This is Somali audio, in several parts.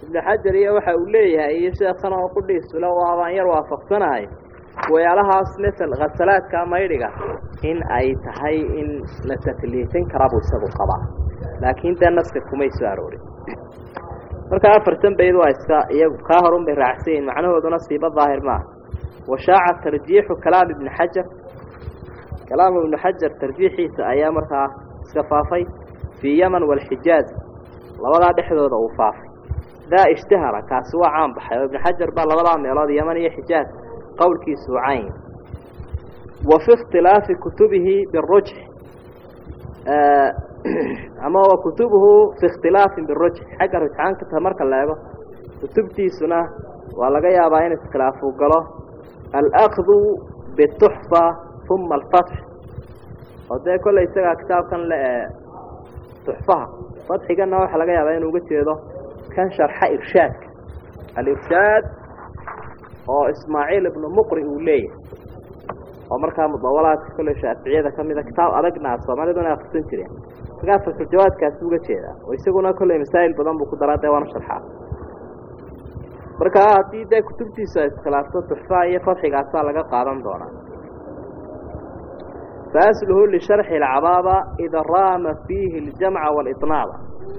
ibnu xajar iyo waxa uu leeyahay iyo sheekhan oo qudhiisule waabaan yar waafaqsanahay weelahaas masel khasalaadka maydhiga in ay tahay in la takliifin karabuu isagu qabaa laakiin dee naska kumay soo aroorin marka afartan bayd waa iska iyagu kaa horun bay raacsan yihin macnahooduna siiba daahir maaha washaaca tarjiixu kalaam ibni xajar kalaam ibnu xajar tarjiixiisa ayaa markaa iska faafay fii yaman waalxijaaz labadaa dhexdooda uu faafay daa ishtahara kaasi waa caan baxay oo ibnu xajar baa labadaa meelood yaman iyo xijaaz qowlkiisu uu cayn wa fi ikhtilaafi kutubihi birujx ama wa kutubuhu fi ikhtilaafin birujx xagga rujxaanka marka la eego kutubtiisuna waa laga yaabaa in iskhilaafuu galo alakdu bituxfa uma alfatx oo dee kolley isagaa kitaabkan le ee tuxfaha fatxigana waxaa laga yaabaa inuu uga jeedo kan sharxa irshaadka alirshaad oo ismaaciil ibnu muqri uu leeyahay oo markaa mudawalaadka kolley shaaficiyada ka mida kitaab adagna a soomaaliduna akrisan jireen markaa fatxujawaadkaasi uga jeedaa oo isaguna kolley masaa'il badan buu ku daraa dee waana sharxaa marka haddii dee kutubtiisu ay iskhilaafto tuxfaha iyo fatxigaasaa laga qaadan doonaa faasluhu lisharxi alcabaaba ida raama fiihi aljamca waaliطnaaba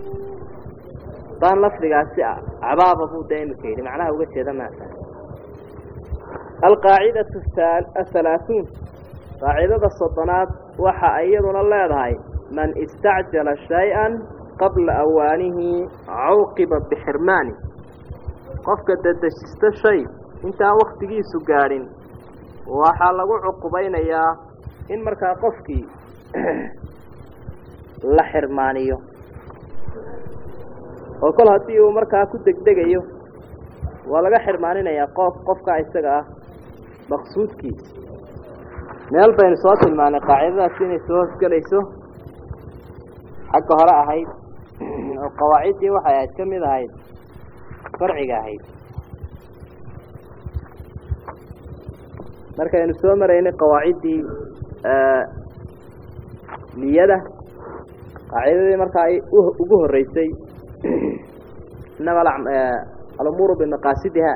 daan lafdigaasi ah cabaaba buu dee imika yidhi macnaha uga jeeda maasa alqaacidatu ahalaaثuun qaacidada soddonaad waxa iyaduna leedahay man istacjala shay-an qabla awaanihi cawqiba bixirmaani qofka dadejista shay intaan waktigiisu gaadhin waxaa lagu cuqubaynayaa in markaa qofkii la xirmaaniyo oo kol haddii uu markaa ku degdegayo waa laga xirmaaninayaa qof qofkaa isaga ah maqsuudkiisa meel baynu soo tilmaanay qaacidadaasi inay soo hosgelayso xagga hore ahayd oo qawaaciddii waxay ahayd ka mid ahayd farciga ahayd markaynu soo maraynay qawaaciddii niyada qaacidadii markaa ugu horreysay inama alumuuru bimaqaasidiha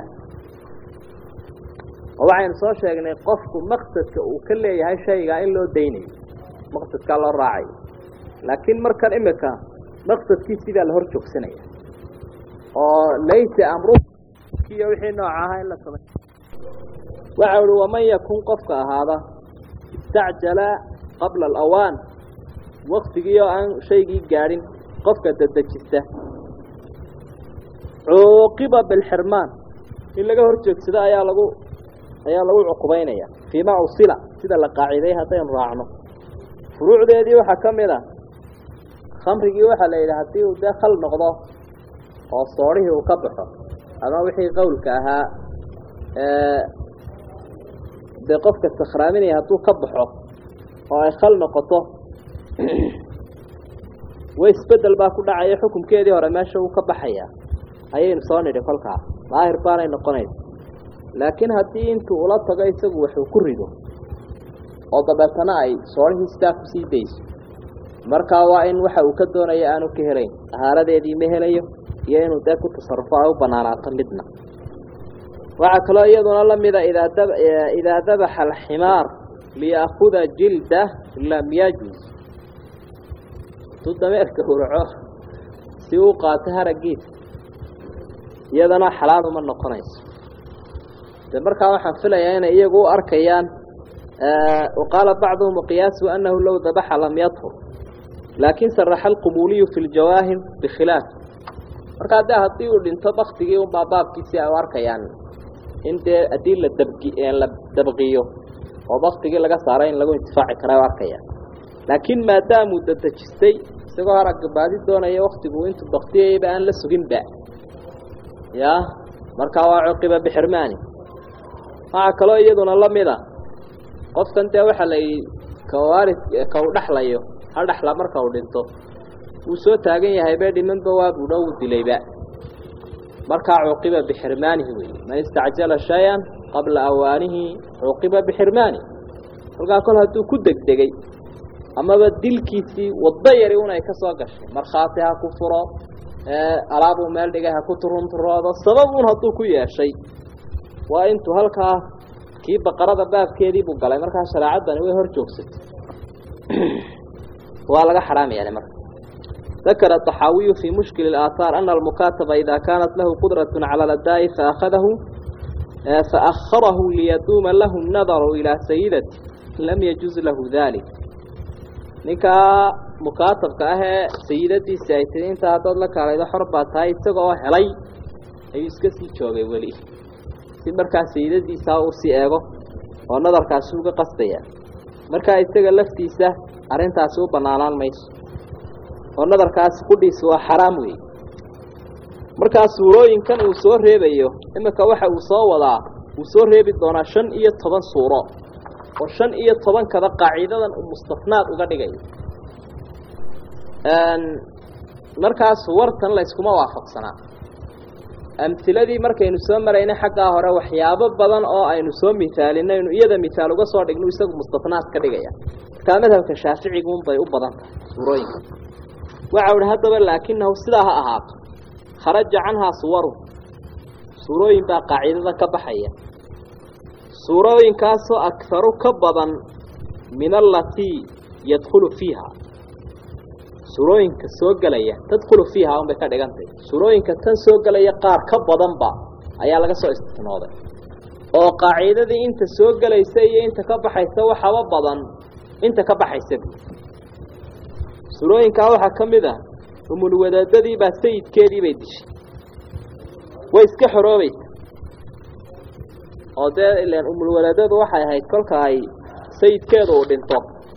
oo waxaynu soo sheegnay qofku maqsadka uu ka leeyahay shaygaa in loo daynayo maqsadkaa loo raacayo laakiin markan imika maqsadkiisii baa la hor joogsanaya oo laysa amrukiyo wixii nooca ahaa in la samay waxa uhi waman yakun qofka ahaada istacjala qabla alawaan waktigii oo aan shaygii gaadhin qofka dadejista cuuqiba bilxirmaan in laga hor joogsado ayaa lagu ayaa lagu cuqubaynaya fii ma usila sida la qaaciday haddaynu raacno furuucdeedii waxaa ka mid a khamrigii waxaa la yidhi haddii uu dee khal noqdo oo soodhihii uu ka baxo ama wixii qowlka ahaa dee qofka sakhraaminaya hadduu ka baxo oo ay khal noqoto way isbedel baa ku dhacaya xukunkeedii hore meesha uu ka baxaya ayaynu soo nidhi kolkaa daahir baanay noqonaysa laakiin haddii intuu ula tago isagu waxuu ku rido oo dabeetana ay soodhihii sidaa kusii dayso markaa waa in waxa uu ka doonaya aanu ka helayn ahaaradeedii ma helayo iyo inuu dee ku tasarufo ay u banaanaato midna waxaa kaloo iyaduna la mida idaa dab idaa dabaxa alximaar liyaakuda jilda lam yajuz hadduu dameerka hurco si uu qaato haraggiisa iyadana xalaal uma noqonayso de markaa waxaan filayaa inay iyagu u arkayaan waqaala bacduhum qiyaasu anahu low dabaxa lam yadhur laakin saraxa alqumuuliyu fi ljawaahir bikhilaaf markaa de haddii uu dhinto baktigii unbaa baabkiisii ay u arkayaan in dee haddii la dabgi la dabqiyo oo baktigii laga saaray in lagu intifaaci kara u arkayaan laakiin maadaamuu dadejistay isagoo haragga baadi doonaya waktigu intuu baktiyayba aan la suginba ya markaa waa cuqiba bixirmaani waxaa kaloo iyaduna la mida qofkan dee waxaa la yidhi kawaarid ka u dhexlayo ha dhexla marka uu dhinto wuu soo taagan yahay be dhimanba waa buudha uu dilayba markaa cuqiba bixirmaanihi weeye man istacjala shay-an qabla awaanihi cuqiba bixirmaani kolkaa kol hadduu ku degdegay amaba dilkiisii waddo yari un ay ka soo gashay markhaati ha ku furo alaabuu meel dhigay ha ku turunturoodo sababuun hadduu ku yeeshay waa intuu halkaa kii baqarada baabkeedii buu galay markaa shareecaddani way hor joogsatay waa laga xaraamayaa marka ذكر الطحاوي في مشكل الآثار أن المكاتب إذا كانت له قدرة على الأداء فأخذه فأخره ليدوم له النظر إلى سيدته لم يجوز له ذلك نكا مكاتب كاه سيدتي سيدتين تهدد لك على إذا حربات هاي تقوى حلي أي اسكسي جوغي ولي مركا سيدتي ساو سيئغو ونظر كاسوغ قصديا مركا استغى لفتيسة أرنتا سو بنانان ميسو oo nadarkaasi qudhiisa waa xaraam weeye markaa suurooyinkan uu soo reebayo iminka waxa uu soo wadaa uu soo reebi doonaa shan iyo toban suuro oo shan iyo tobankaba qaaciidadan uu mustafnaad uga dhigayo markaa suwartan layskuma waafaqsanaa amhiladii markaynu soo maraynay xaggaa hore waxyaabo badan oo aynu soo misaalinaynu iyada misaal uga soo dhigno isagu mustafnaad ka dhigaya markaa madhabka shaaficiguunbay u badan tahay suurooyinka waxa uhi haddaba laakinahu sidaa ha ahaato kharaja canhaa suwaru suurooyin baa qaacidada ka baxaya suurooyinkaasoo akharu ka badan min alatii yadkhulu fiiha suurooyinka soo gelaya tadkhulu fiiha unbay ka dhigantay suurooyinka tan soo gelaya qaar ka badanba ayaa laga soo istisnooday oo qaacidadii inta soo gelaysa iyo inta ka baxaysa waxaba badan inta ka baxaysa surooyinkaa waxaa ka mid ah umulwadaadadii baa sayidkeedii bay dishay way iska xoroobaysa oo dee ilan umulwadaadadu waxay ahayd kolka ay sayidkeedu uu dhinto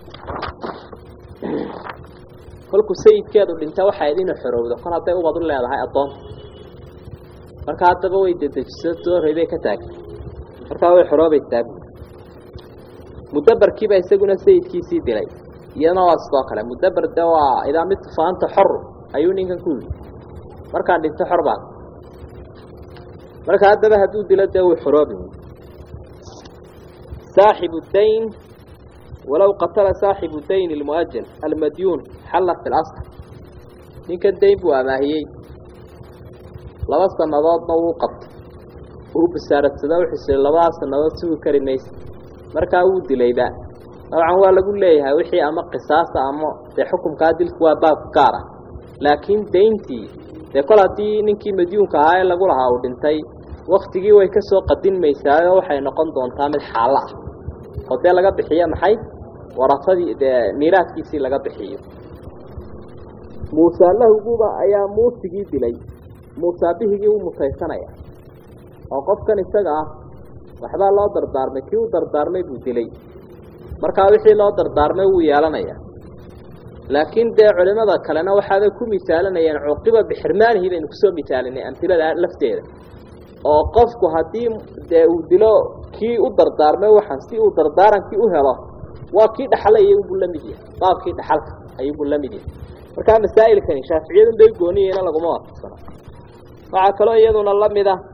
kolkuu sayidkeedu dhinta waxay ahayd inuu xorowdo kol hadday ubad u leedahay addoonta marka haddaba way dedejiso dooray bay ka taagtay markaa way xoroobaysaa mudabarkiiba isaguna sayidkiisii dilay iyadana waa sidoo kale mudaber de waa idaa midtu faanta xor ayuu ninkan ku yidhi markaan dhinto xor baan marka haddaba hadduu dilo dee wuu xoroobi saaxibu dayn walow qatala saaxibu dayn almuajal almadyuun xalla fi lasl ninkan dayn buu amaahiyey laba sannadoodna wuu qabtay uu basaaradsada wuxuusiri labada sannadood sugi kari maysa markaa wuu dilayba dabcan waa lagu leeyahay wixii ama qisaasa ama dee xukumkaa dilku waa baab gaar ah laakiin dayntii dee kol haddii ninkii madyuunka ahaa ee lagu lahaa uu dhintay waktigii way ka soo qadinmaysaayo waxay noqon doontaa mid xaalo ah oo dee laga bixiyo maxay warafadii dee miiraadkiisii laga bixiyo muuse lahuguba ayaa muusigii dilay muusaabihigii u mutaysanaya oo qofkan isaga ah waxbaa loo dardaarmay kii u dardaarmay buu dilay markaa wixii loo dardaarmay wuu yeelanaya laakiin dee culimada kalena waxaabay ku misaalinayeen cuqiba bixirmaanihi baynu kusoo misaalinay amhilada lafteeda oo qofku haddii dee uu dilo kii u dardaarmay waxaan si uu dardaarankii u helo waa kii dhaxlaya unbuu la mid yahay baabkii dhaxalka ayuunbuu la mid yahay markaa masaa'ilkani shaaficiyadun bay gooniyeyna laguma waafaqsano waxaa kaloo iyaduna la mid ah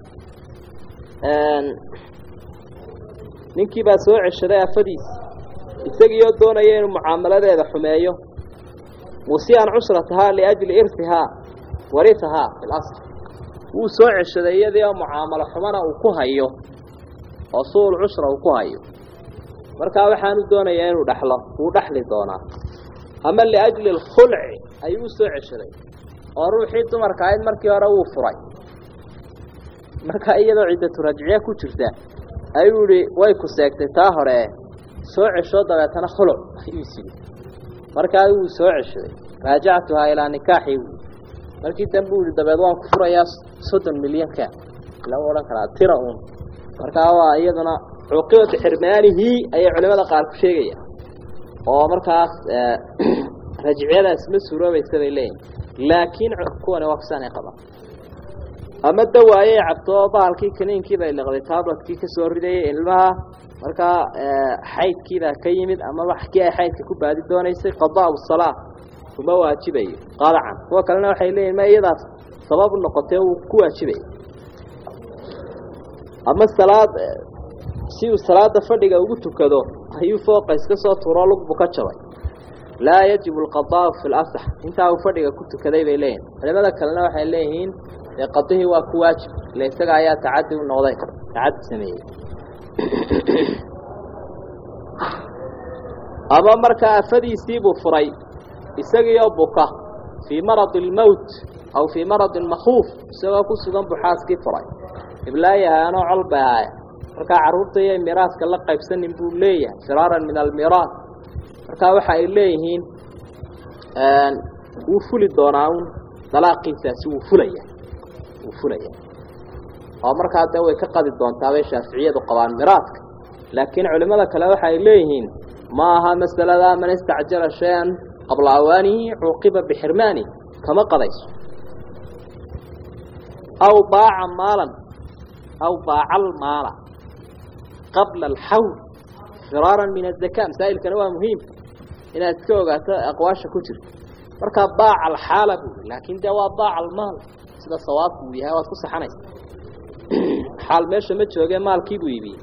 ninkii baa soo ceshaday afadiisi isagiioo doonaya inuu mucaamaladeeda xumeeyo musiian cushratahaa liajli irtihaa warihahaa fi lasl wuu soo ceshaday iyadii oo mucaamalo xumana uu ku hayo oo suul cushra uu ku hayo markaa waxaanu doonayaa inuu dhaxlo wuu dhaxli doonaa ama liajli alkhulci ayuu usoo ceshaday oo ruuxii dumarka ahayd markii hore wuu furay markaa iyadoo ciddatu rajciye ku jirta ayuu yihi way ku seegtay taa hore soo cesho dabeetana khuluc ayuu is yidhi markaa wuu soo ceshaday raajactuhaa ilaa nikaaxi wy markii dambe u yihi dabeed waan ku furayaa soddon milyanka lama odhan karaa tira uun markaa waa iyaduna cuqiba bixirmaanihi ayay culimada qaar ku sheegayaan oo markaas rajciyadaas ma suuroobaysa bay leeyihin laakiin kuwani waa kusaanay qabaan ama dawaayey cabto bahalkii kaniinkii bay liqday tabletkii ka soo ridayay ilmaha markaa xaydkiibaa ka yimid ama waxkii ay xaydka ku baadi doonaysay qadaa salaa uma waajibayo qadacan kuwa kalena waxay leeyihin ma iyadaas sabab noqotee uu ku waajibaya ama salaad si uu salaada fadhiga ugu tukado ayuu fooqa iska soo tuuro lugbu ka jabay laa yajibu alqadaau fi lasax intaa uu fadhiga ku tukaday bay leeyihin culimada kalena waxay leeyihiin dee qadihii waa ku waajib ile isaga ayaa tacadi u noqday tacadi sameeyey ama markaa afadiisiibuu furay isagiioo buka fii maradi almowt aw fii maradin makhuuf isagoo ku sugan buu xaaskii furay iblaayahaanoo col bay ahaaya markaa carruurta iyo miraaska la qaybsanin buu leeyahay firaaran min almiraas markaa waxa ay leeyihiin wuu fuli doonaa un dalaaqiisaasi wuu fulaya wuu fulaya oo markaa dee way ka qadi doontaa bay shaaficiyadu qabaan miraaska laakiin culimmada kale waxa ay leeyihiin ma aha masalada man istacjala shay-an qabla awaanihi cuuqiba bixirmaani kama qadayso aw baaca maalan aw baaca almaala qabla alxawl firaaran min azaka masaa'ilkana waa muhiim inaad iska ogaato aqwaasha ku jirta markaa baaca alxaala buui laakiin dee waa baaca almaal sida sawaabku uu yahay waad ku saxanaysa xaal meesha ma jooge maalkii buu iibiyey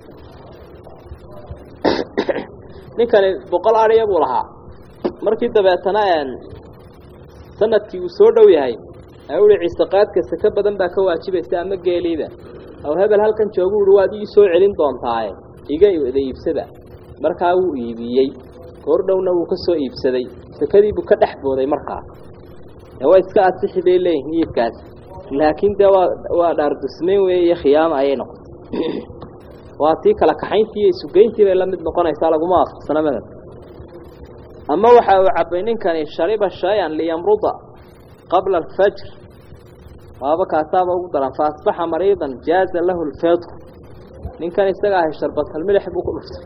ninkani boqol adhiya buu lahaa markii dabeetana sanadkii uu soo dhow yahay ee uhi ciisaqaadka saka badan baa ka waajibaysa ama geeliiba aw hebel halkan joogu uhi waad ii soo celin doontaaye iga wada iibsada markaa wuu iibiyey goor dhowna wuu ka soo iibsaday sakadiibuu ka dhex booday markaa ee waa iska asixi bay leeyihin iibkaasi laakiin dee waa waa dhaardusmayn weeye iyo khiyaama ayay noqotay waa tii kala kaxayntii iyo isugeyntii bay la mid noqonaysaa laguma waafaqsana madab ama waxa uu cabbay ninkani shariba shay-an liyamruda qabla alfajr waaba kaasaaba ugu daran fa asbaxa mariidan jaaza lahu lfeedku ninkan isaga ahay sharbatal milix buu ku dhuftay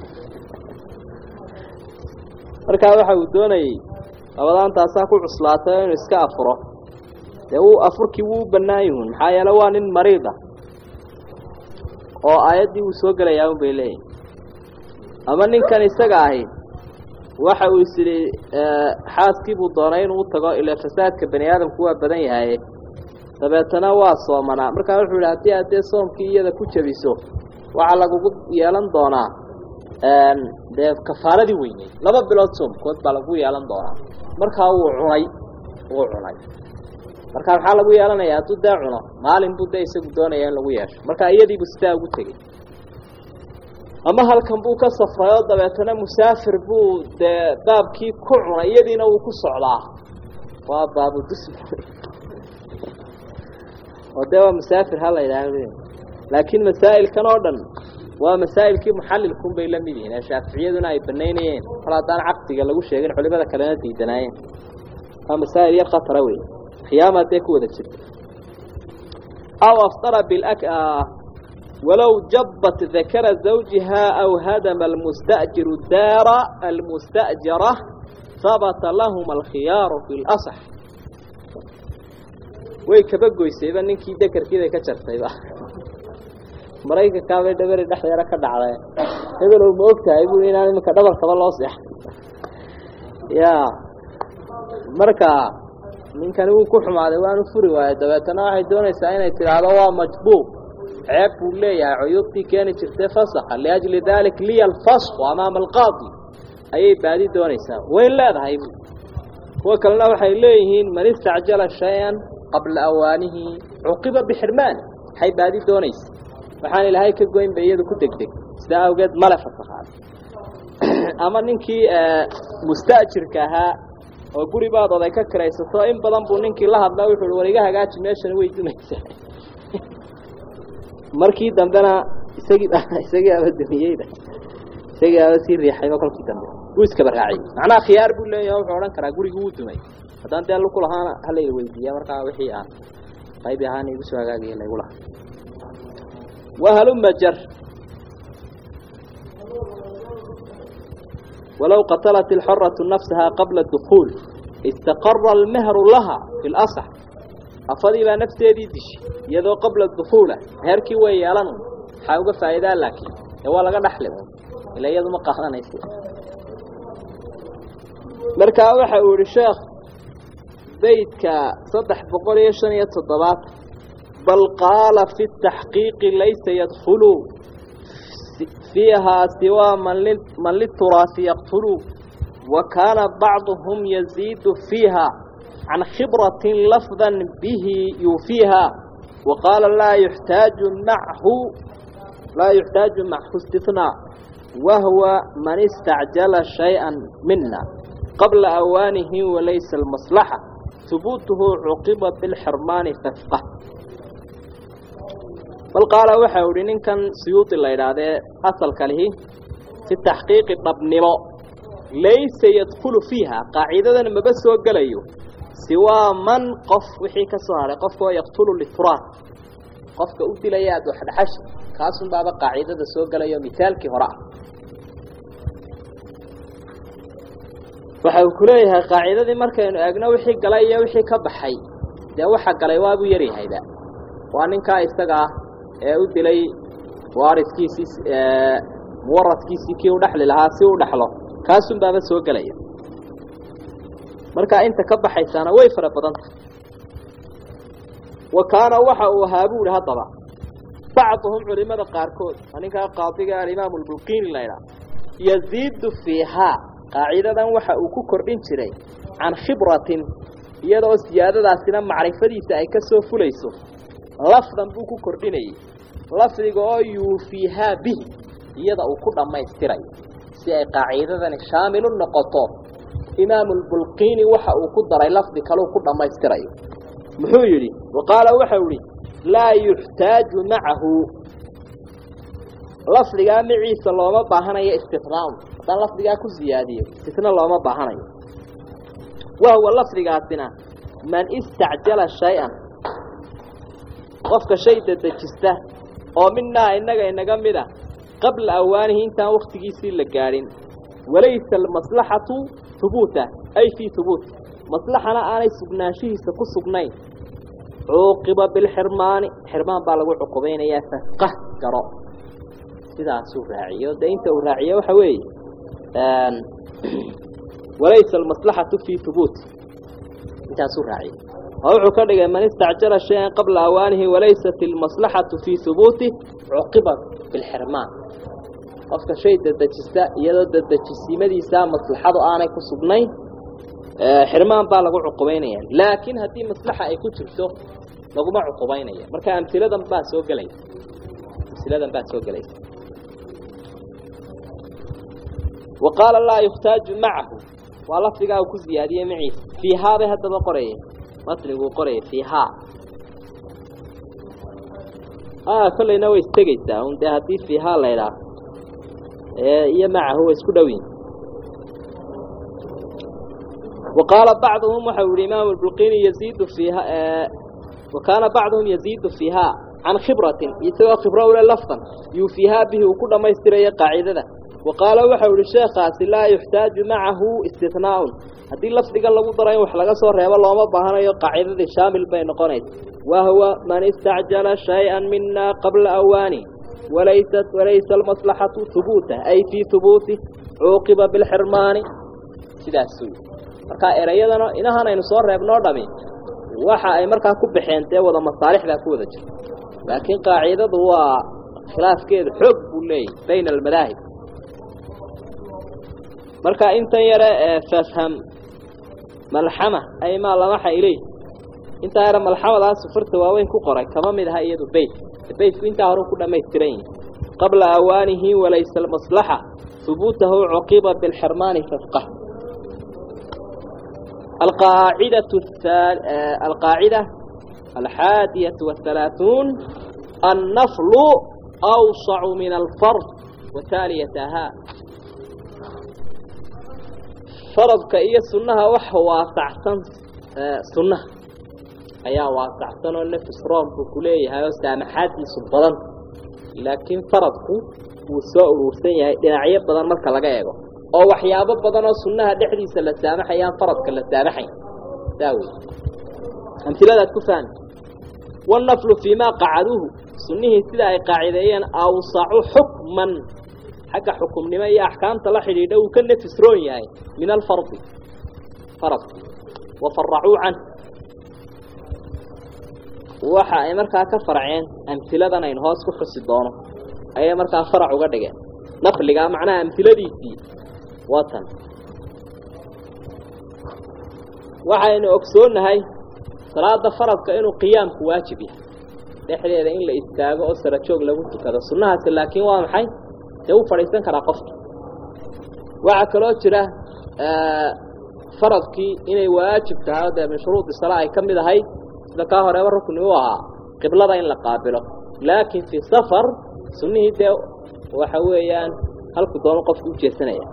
markaa waxa uu doonayey labadaantaasaa ku cuslaatay inuu iska afuro dee wuu afurkii wuu u bannaan yihun maxaa yeele waa nin mariid ah oo aayaddii wuu soo gelayaa un bay leeyihin ama ninkan isaga ahi waxa uu is idhi xaaskii buu doonay inuu u tago ilaa fasaadka bani aadamku waa badan yahaye dabeetana waa soomanaa markaa wuxuu yidhi haddii aad dee soomkii iyada ku jebiso waxaa lagugu yeelan doonaa dee kafaaradii weyney laba bilood soomkood baa lagu yeelan doonaa markaa wuu cunay wuu cunay markaa maxaa lagu yeelanayaa hadduu dee cuno maalin buu dee isagu doonaya in lagu yeesho markaa iyadiibuu sidaa ugu tegey ama halkan buu ka safray oo dabeetana musaafir buu dee baabkii ku cunay iyadiina wuu ku socdaa waa baabudus oo dee waa musaafir ha la yidhaahdo laakiin masaa'ilkan oo dhan waa masaa'ilkii muxallilkun bay la mid yihiin ee shaaficiyaduna ay banaynayeen hal haddaan caqdiga lagu sheegin culimada kalena diidanaayeen waa masaa'il yar khatara wey khiyaama dee ku wada jirta aw aftara bil ولو جبت ذكر زوجها أو هدم المستأجر الدار المستأجرة ثبت لهما الخيار في الأصح way kaba goysayba ninkii dekerkiida ka jartayba maraykankaabay dhaberi dhexdeera ka dhacday hebelow ma ogtahay bui inaan iminka dhabarkaba loo seexay ya marka ninkani wuu ku xumaaday waanu furi waayo dabeetana waxay doonaysaa inay tidhaahdo waa majbuub ceeb buu leeyahay cuyuubtii keeni jirtay fasaxa liajli dalik liya alfasku amaama alqaadi ayay baadi doonaysaa way leedahay bu kuwa kalena waxay leeyihiin man istacjala shay-an qabla awaanihi cuqiba bixirmaani waxay baadi doonaysa waxaan ilaahay ka goyn bay iyadu ku degdeg sidaa awgeed male fasakhaad ama ninkii musta'jirka ahaa oo guri baad oday ka kiraysato in badan buu ninkii la hadla wuxu uhi war iga hagaaji meeshana way dumaysaa markii dambena isagii isagii aba dumiyeyda isagii aba sii riixayba kolkii dambe wuu iskaba raaciyey macnaha khiyaar buu leeyahay wuxuu odhan karaa gurigii wuu dumay haddaan dee luku lahaana halayla weydiiya markaa wixii aan qaybi ahaan igu soo hagaagaya laygu lahaa wahaluma jar walow qatalat ilxoratu nafsaha qabla dukuul istaqara almehru laha fi lasax afadii baa nafteedii dishay iyadoo qabla dukuula meherkii way yeelan maxaa uga faa'iidaa laakiin ee waa laga dhaxli ila iyadu ma qaadanaysa markaa waxa uu yihi sheekh beydka saddex boqol iyo shan iyo toddobaatan bal qaala fi taxqiiqi laysa yadkhulu fiihaa siwaa man lituraasi yaqtulu وكان بعضهم يزيد فيها عن خبرة لفظا به يوفيها وقال لا يحتاج معه لا يحتاج معه استثناء وهو من استعجل شيئا منا قبل أوانه وليس المصلحة ثبوته عقب بالحرمان ففقه بل قال وحاول إن كان سيوط الله إرادة أصل كله في التحقيق الضبنمو ليس يدخل فيها قاعدة ما بس وقليه سوى من قف وحي كسوها قف يقتل الإفراد قف كأوتي لياد وحد حش كاسم بابا قاعدة سوى قليه مثال كهراء waxa uu ku leeyahay qaacidadii markaynu eegno wixii galay iyo wixii ka baxay dee waxa galay waabuu yaryahayba waa ninkaa isaga ah ee u dilay waariskiisii muwaradkiisii kii u dhexli lahaa si u dhexlo kaasun baaba soo gelaya markaa inta ka baxaysaana way fara badan tahay wa kaana waxa uu ahaa buu ihi haddaba bacduhum culimada qaarkood waa ninkaa qaadiga alimaamu albulqiini la ydhaha yaziidu fiihaa qaacidadan waxa uu ku kordhin jiray can khibratin iyadoo siyaadadaasina macrifadiisa ay ka soo fulayso lafdan buu ku kordhinayay lafdiga oo yuufiihaa bihi iyada uu ku dhammaystirayo si ay qaacidadani shaamilu noqoto imaamulbulqiini waxa uu ku daray lafdi kaleu ku dhammaystirayo muxuu yidhi wa qaala waxau idhi laa yuxtaaju macahu lafdigaa maciisa looma baahanayo istinaaun haddaan lafdigaa ku siyaadiyo istina looma baahanayo wahuwa lafdigaasina man istacjala shay-an qofka shay dadejista oo minaa innaga inaga mid a qabla awaanihi intaan wakhtigiisii la gaadhin walaysa almaslaxatu hubuuta ay fii hubuut maslaxana aanay sugnaanshihiisa ku sugnayn cuuqiba bilxirmaani xirmaan baa lagu cuqubaynayaa fafqah garo sidaasuu raaciyo dee inta uu raaciyo waxa weeye walaysa almaslaxatu fii hubuut intaasuu raaciyo oo wuxuu ka dhigay man istacjala shay-an qabla awaanihi walaysat almaslaxatu fii hubuuti cuqiba bilxirmaan qofka shay dadejista iyadoo dadejisiimadiisaa maslaxadu aanay ku sugnayn xirmaan baa lagu cuqubaynaya laakiin haddii maslaxa ay ku jirto laguma cuqubaynaya marka amhiladan baa soo gelaysa amhiladan baa soo gelaysa وقال لا يحتاج معه ولفظها كزيادية معي في هذا هذا قرية مطلق قرية فيها آه كل نوي استجيتا وانت هدي فيها ليلة إيه معه اسكدوين وقال بعضهم وحول الإمام البلقيني يزيد فيها آه وكان بعضهم يزيد فيها عن خبرة يتوى خبرة ولا لفظا يوفيها به وكل ما يستري قاعدة وقال وحول الشيخ لا يحتاج معه استثناء هذه اللفظ قال له ضرين وحلقة صور ريبا الله ما بهنا قاعدة شامل بين قنيت وهو من استعجل شيئا منا قبل أواني وليست وليس المصلحة ثبوته أي في ثبوته عوقب بالحرمان سيدا السوء marka erayadana inahan aynu soo reebnoo dhami waxa ay markaa ku bixeentay wada masaalixda ku wada jirto laakiin qaacidadu waa khilaafkeedu xoog buu leeyahay bayna almadaahib marka intan yare ee fafham malxama ay maa lamaxa ilay intaa yare malxamadaas farta waaweyn ku qoray kama mid aha iyadu beyt beytku intaa hore ku dhammaystiran yihi qabla awaanihi walaysa almaslaxa hubuutahu cuqiba bilxirmaani fafqah القاعدة الثال... القاعدة الحادية والثلاثون النفل أوسع من الفرض وتاليتها فرضك إيا سنها وحو واسعتن سنة أيا واسعتن والنفس رام بكليه هاي سامحاتي سبضان لكن فرضك وسوء روسية دناعية بدن مركا لغايقو oo waxyaabo badan oo sunnaha dhexdiisa la saamaxayaan faradka la saamaxay daawi amthiladaad ku fahmi والنفل فيما قعدوه سنه سيدا اي قاعدين اوسع حكما حق حكم نما يا احكام تلا خريده وكن تسرون ياي من الفرض فرض وفرعوا عنه waxa ay markaa ka farceen amtiladan ay hoos ku xusi doono ay markaa farac uga dhigeen nafliga macnaha amtiladiisii watan waxaynu ogsoonnahay salaada faradka inuu qiyaamku waajib yahay dhexdeeda in la istaago oo sarajoog lagu tukado sunnahaasi laakiin waa maxay dee u fadhiisan karaa qofka waxaa kaloo jira faradkii inay waajib tahay oo dee min shuruudi salaa ay ka mid ahayd sida kaa horeeba rukni u ahaa qiblada in la qaabilo laakiin fii safar sunnihii dee waxa weeyaan halku doono qofku u jeesanaya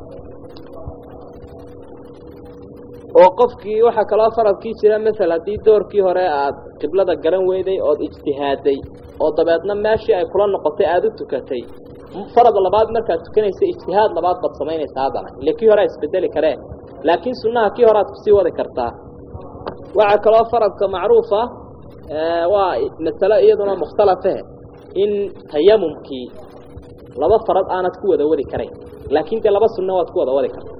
oo qofkii waxaa kaloo faradkii jira masel haddii doorkii hore aada qiblada garan weyday ood ijtihaaday oo dabeedna meeshii ay kula noqotay aada u tukatay farad labaad markaad tukanaysa ijtihaad labaad baad samaynaysaa haddana ile kii hore a isbedeli karee laakiin sunnaha kii hore aad kusii wadi kartaa waxaa kaloo faradka macruufa waa masalo iyaduna mukhtalafe in tayamumkii laba farad aanad ku wada wadi karayn laakiin dee laba sunno waad ku wada wadi karta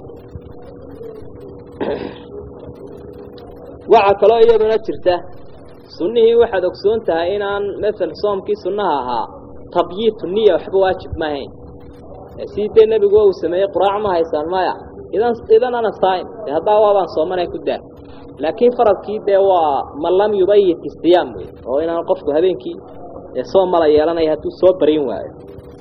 waxaa kaloo iyaduna jirta sunnihii waxaad ogsoon tahay inaan masel soomkii sunnaha ahaa tabyiitu niya waxba waajib ma ahayn sii dee nebigu uu sameeyey quraac ma haysaan maya idan idan ana saa'im dee haddaa waabaan soomanay ku daa laakiin faradkii dee waa man lam yubayit istiyaam wey oo inaan qofku habeenkii ee soom mala yeelanaya hadduu soo barin waayo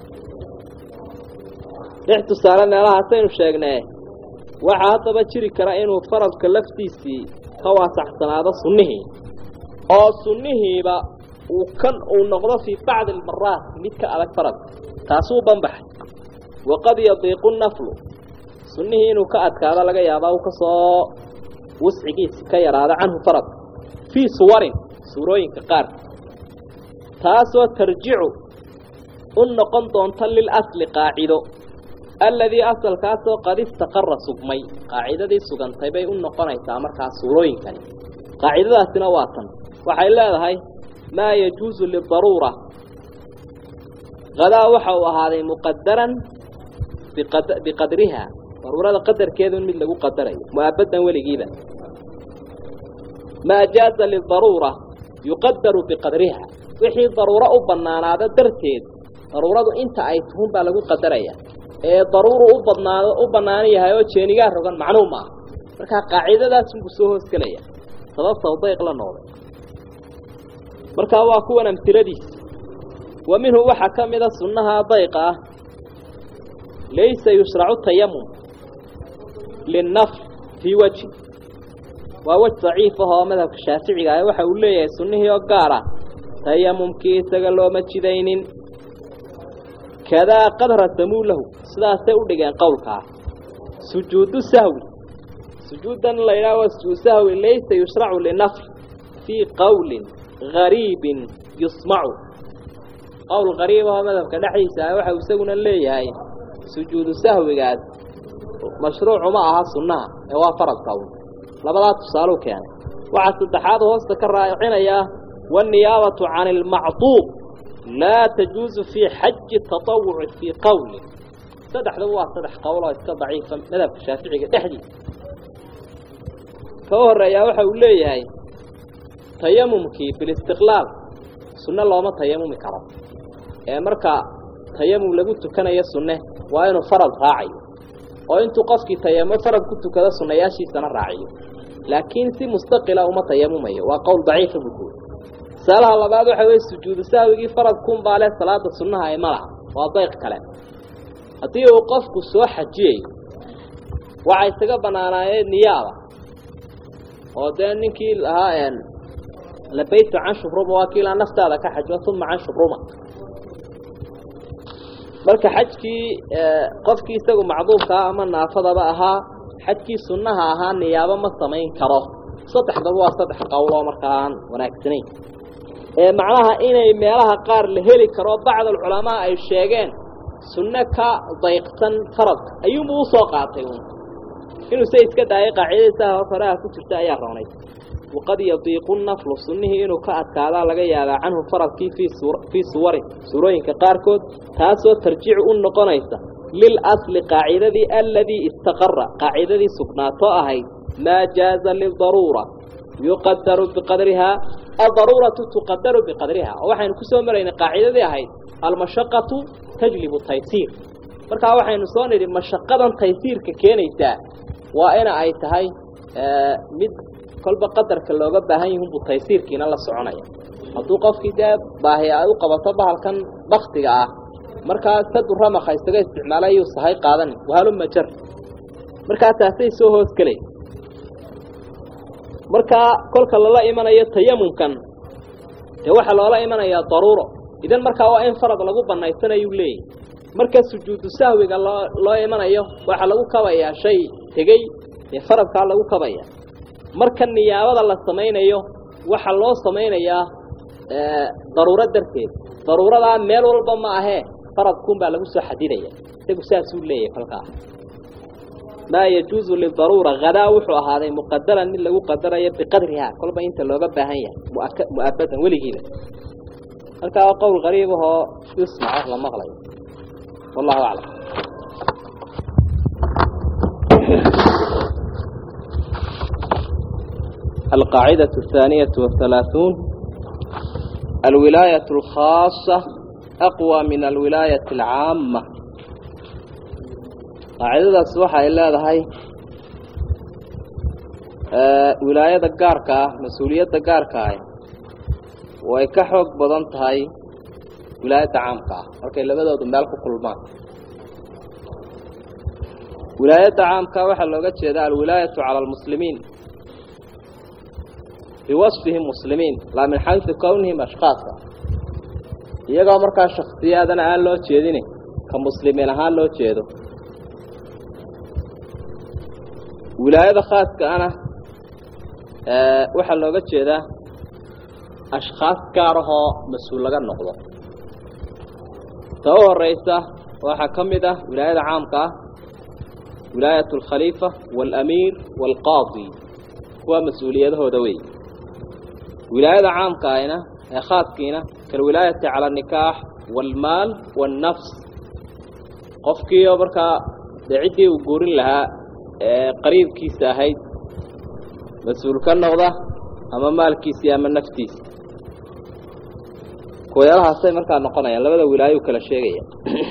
lix tusaale meelahaasaynu sheegnee waxaa haddaba jiri kara inuu faradka laftiisii ka waasaxsanaado sunnihii oo sunnihiiba uu kan uu noqdo fii bacdi almaraat mid ka adag faradka taasuu banbaxay waqad yadiiqu naflu sunnihii inuu ka adkaado laga yaabaa uu ka soo wascigiisi ka yaraado canhu faradka fii suwarin suurooyinka qaarka taasoo tarjicu u noqon doonta lilasli qaacido alladii asalkaasoo qad istaqara sugmay qaacidadii sugantay bay u noqonaysaa markaa suurooyinkani qaacidadaasina waa tan waxay leedahay maa yajuusu lidaruura hadaa waxa uu ahaaday muqadaran biqadriha daruurada qadarkeedu mid lagu qadarayo mu'abadan weligiiba maa jaaza lidaruura yuqadaru biqadriha wixii daruuro u bannaanaado darteed daruuradu inta ay tuhun baa lagu qadaraya ee daruuru u badnaado u bannaan yahay oo jeenigaa rogan macnuu ma aha markaa qaacidadaasunbuu soo hoosgelaya sababta dayq la noqday markaa waa kuwan amtiladiisa wa minhu waxaa ka mida sunnaha dayqa ah laysa yushracu tayamum linnafl fii wajhi waa wej daciif ah oo madhabka shaaficiga ah waxa uu leeyahay sunnihii oo gaar ah tayamumkii isaga looma jidaynin kadaa qad rasamuu lahu sidaasay u dhigeen qowlkaa sujuudu sahwi sujuuddan la yidhaha waa sujuud sahwi laysa yushracu linafl fii qowlin gariibin yusmacu qowl gariib ahoo madhabka dhexdiisa ah waxa uu isaguna leeyahay sujuudu sahwigaas mashruucu ma aha sunnaha ee waa faradka un labadaa tusaaluu keenay waxaa saddexaad hoosta ka raacinayaa waanniyaabatu cani almacduub laa tajuusu fii xaji tatawuci fii qowlin saddexdaba waa saddex qowl oo iska daciifa madhabka shaaficiga dhexdiisa ka u horreeyaa waxa uu leeyahay tayamumkii bilistiqlaal sunne looma tayamumi karo ee marka tayamum lagu tukanayo sunne waa inuu farad raacayo oo intuu qofkii tayamo farad ku tukado sunnayaashiisana raaciyo laakiin si mustaqila uma tayamumayo waa qowl daciifa buu kuuri tusaalaha labaad waxa weye sujuudu sahwigii faradkunbaa leh salaada sunnaha ee malaha waa dayq kale haddii uu qofku soo xajiyayo waxa isaga bannaanaayeen niyaaba oo dee ninkii lahaa labaytu can shubruma waa kiilaa naftaada ka xajmo uma can shubruma marka xajkii qofkii isagu macduubkaa ama naafadaba ahaa xajkii sunnaha ahaa niyaabo ma samayn karo saddexdaba waa saddex qowl oo markaa aan wanaagsanayn ee macnaha inay meelaha qaar la heli karo bacdalculamaa ay sheegeen sunne ka dayqsan faradka ayuunbuu usoo qaatay un inuu se iska daayay qaacidadiisaha horeha ku jirta ayaa roonay waqad yadiiqu naflu sunnihii inuu ka adkaadaa laga yaabaa canhu faradkii fii suwarin suurooyinka qaarkood taasoo tarjicu u noqonaysa lilasli qaacidadii aladii istaqara qaacidadii sugnaatoo ahayd maa jaaza lidaruura yuqadaru biqadrihaa adaruuratu tuqadaru biqadriha oo waxaynu ku soo maraynay qaacidadii ahayd almashaqatu tajlibu taysiir markaa waxaynu soo nidhi mashaqadan taysiirka keenaysaa waa ina ay tahay mid kolba qadarka looga baahan yihin buu taysiirkiina la soconaya hadduu qofkii dee baahi ay u qabato bahalkan baktiga ah markaa sadu ramaka isaga isticmaalay ayuu sahay qaadan wahaluma jar markaa taasay soo hoos gelay markaa kolka lala imanayo tayamumkan dee waxaa loola imanayaa daruuro idan markaa waa in farad lagu banaysanayuu leeyahy marka sujuudu sahwiga loo loo imanayo waxaa lagu kabayaa shay tegey dee faradkaa lagu kabaya marka niyaabada la samaynayo waxaa loo samaynayaa daruuro darteed daruuradaa meel walba ma ahee faradkuunbaa lagu soo xadidaya isagu saasuu leeyahay kolkaa maa yajuuzu lidaruura hadaa wuxuu ahaaday muqadaran mid lagu qadarayo biqadrihaa kolba inta looga baahan yahay mu'abadan weligiiba halkaa waa qowl qariib ahoo yusmaco la maqlayo wallahu aclam القاعدة الثانية والثلاثون الولاية الخاصة أقوى من الولاية العامة قاعدة الصباحة إلا هاي ولاية قاركة مسؤولية قاركة ويكحوك بضنت هاي ولاية عامة أوكي لبدا دمالك كلمان ولاية عامة وحل لغة شهداء الولاية على المسلمين بوصفهم مسلمين لا من حيث كونهم أشخاصا iyagoo markaa shakhsiyaadana aan loo jeedin ka muslimiin ahaan loo jeedo wilaayada khaaska ana waxaa looga jeedaa ashkhaas gaar ahoo mas-uul laga noqdo ta u horeysa waxaa ka mid ah wilaayada caamka ah wilaayat alkhaliifa waalamiir waalqaadi kuwa mas-uuliyadahooda wey wilaayada caamka ahina ee khaaskiina kalwilaayati cala anikaax waalmaal waalnafs qofkiioo markaa dee ciddii uu guurin lahaa ee qariibkiisa ahayd mas-uul ka noqda ama maalkiisii ama naftiisa kuwayaalahaasay markaa noqonayaan labada wilaayo u kala sheegaya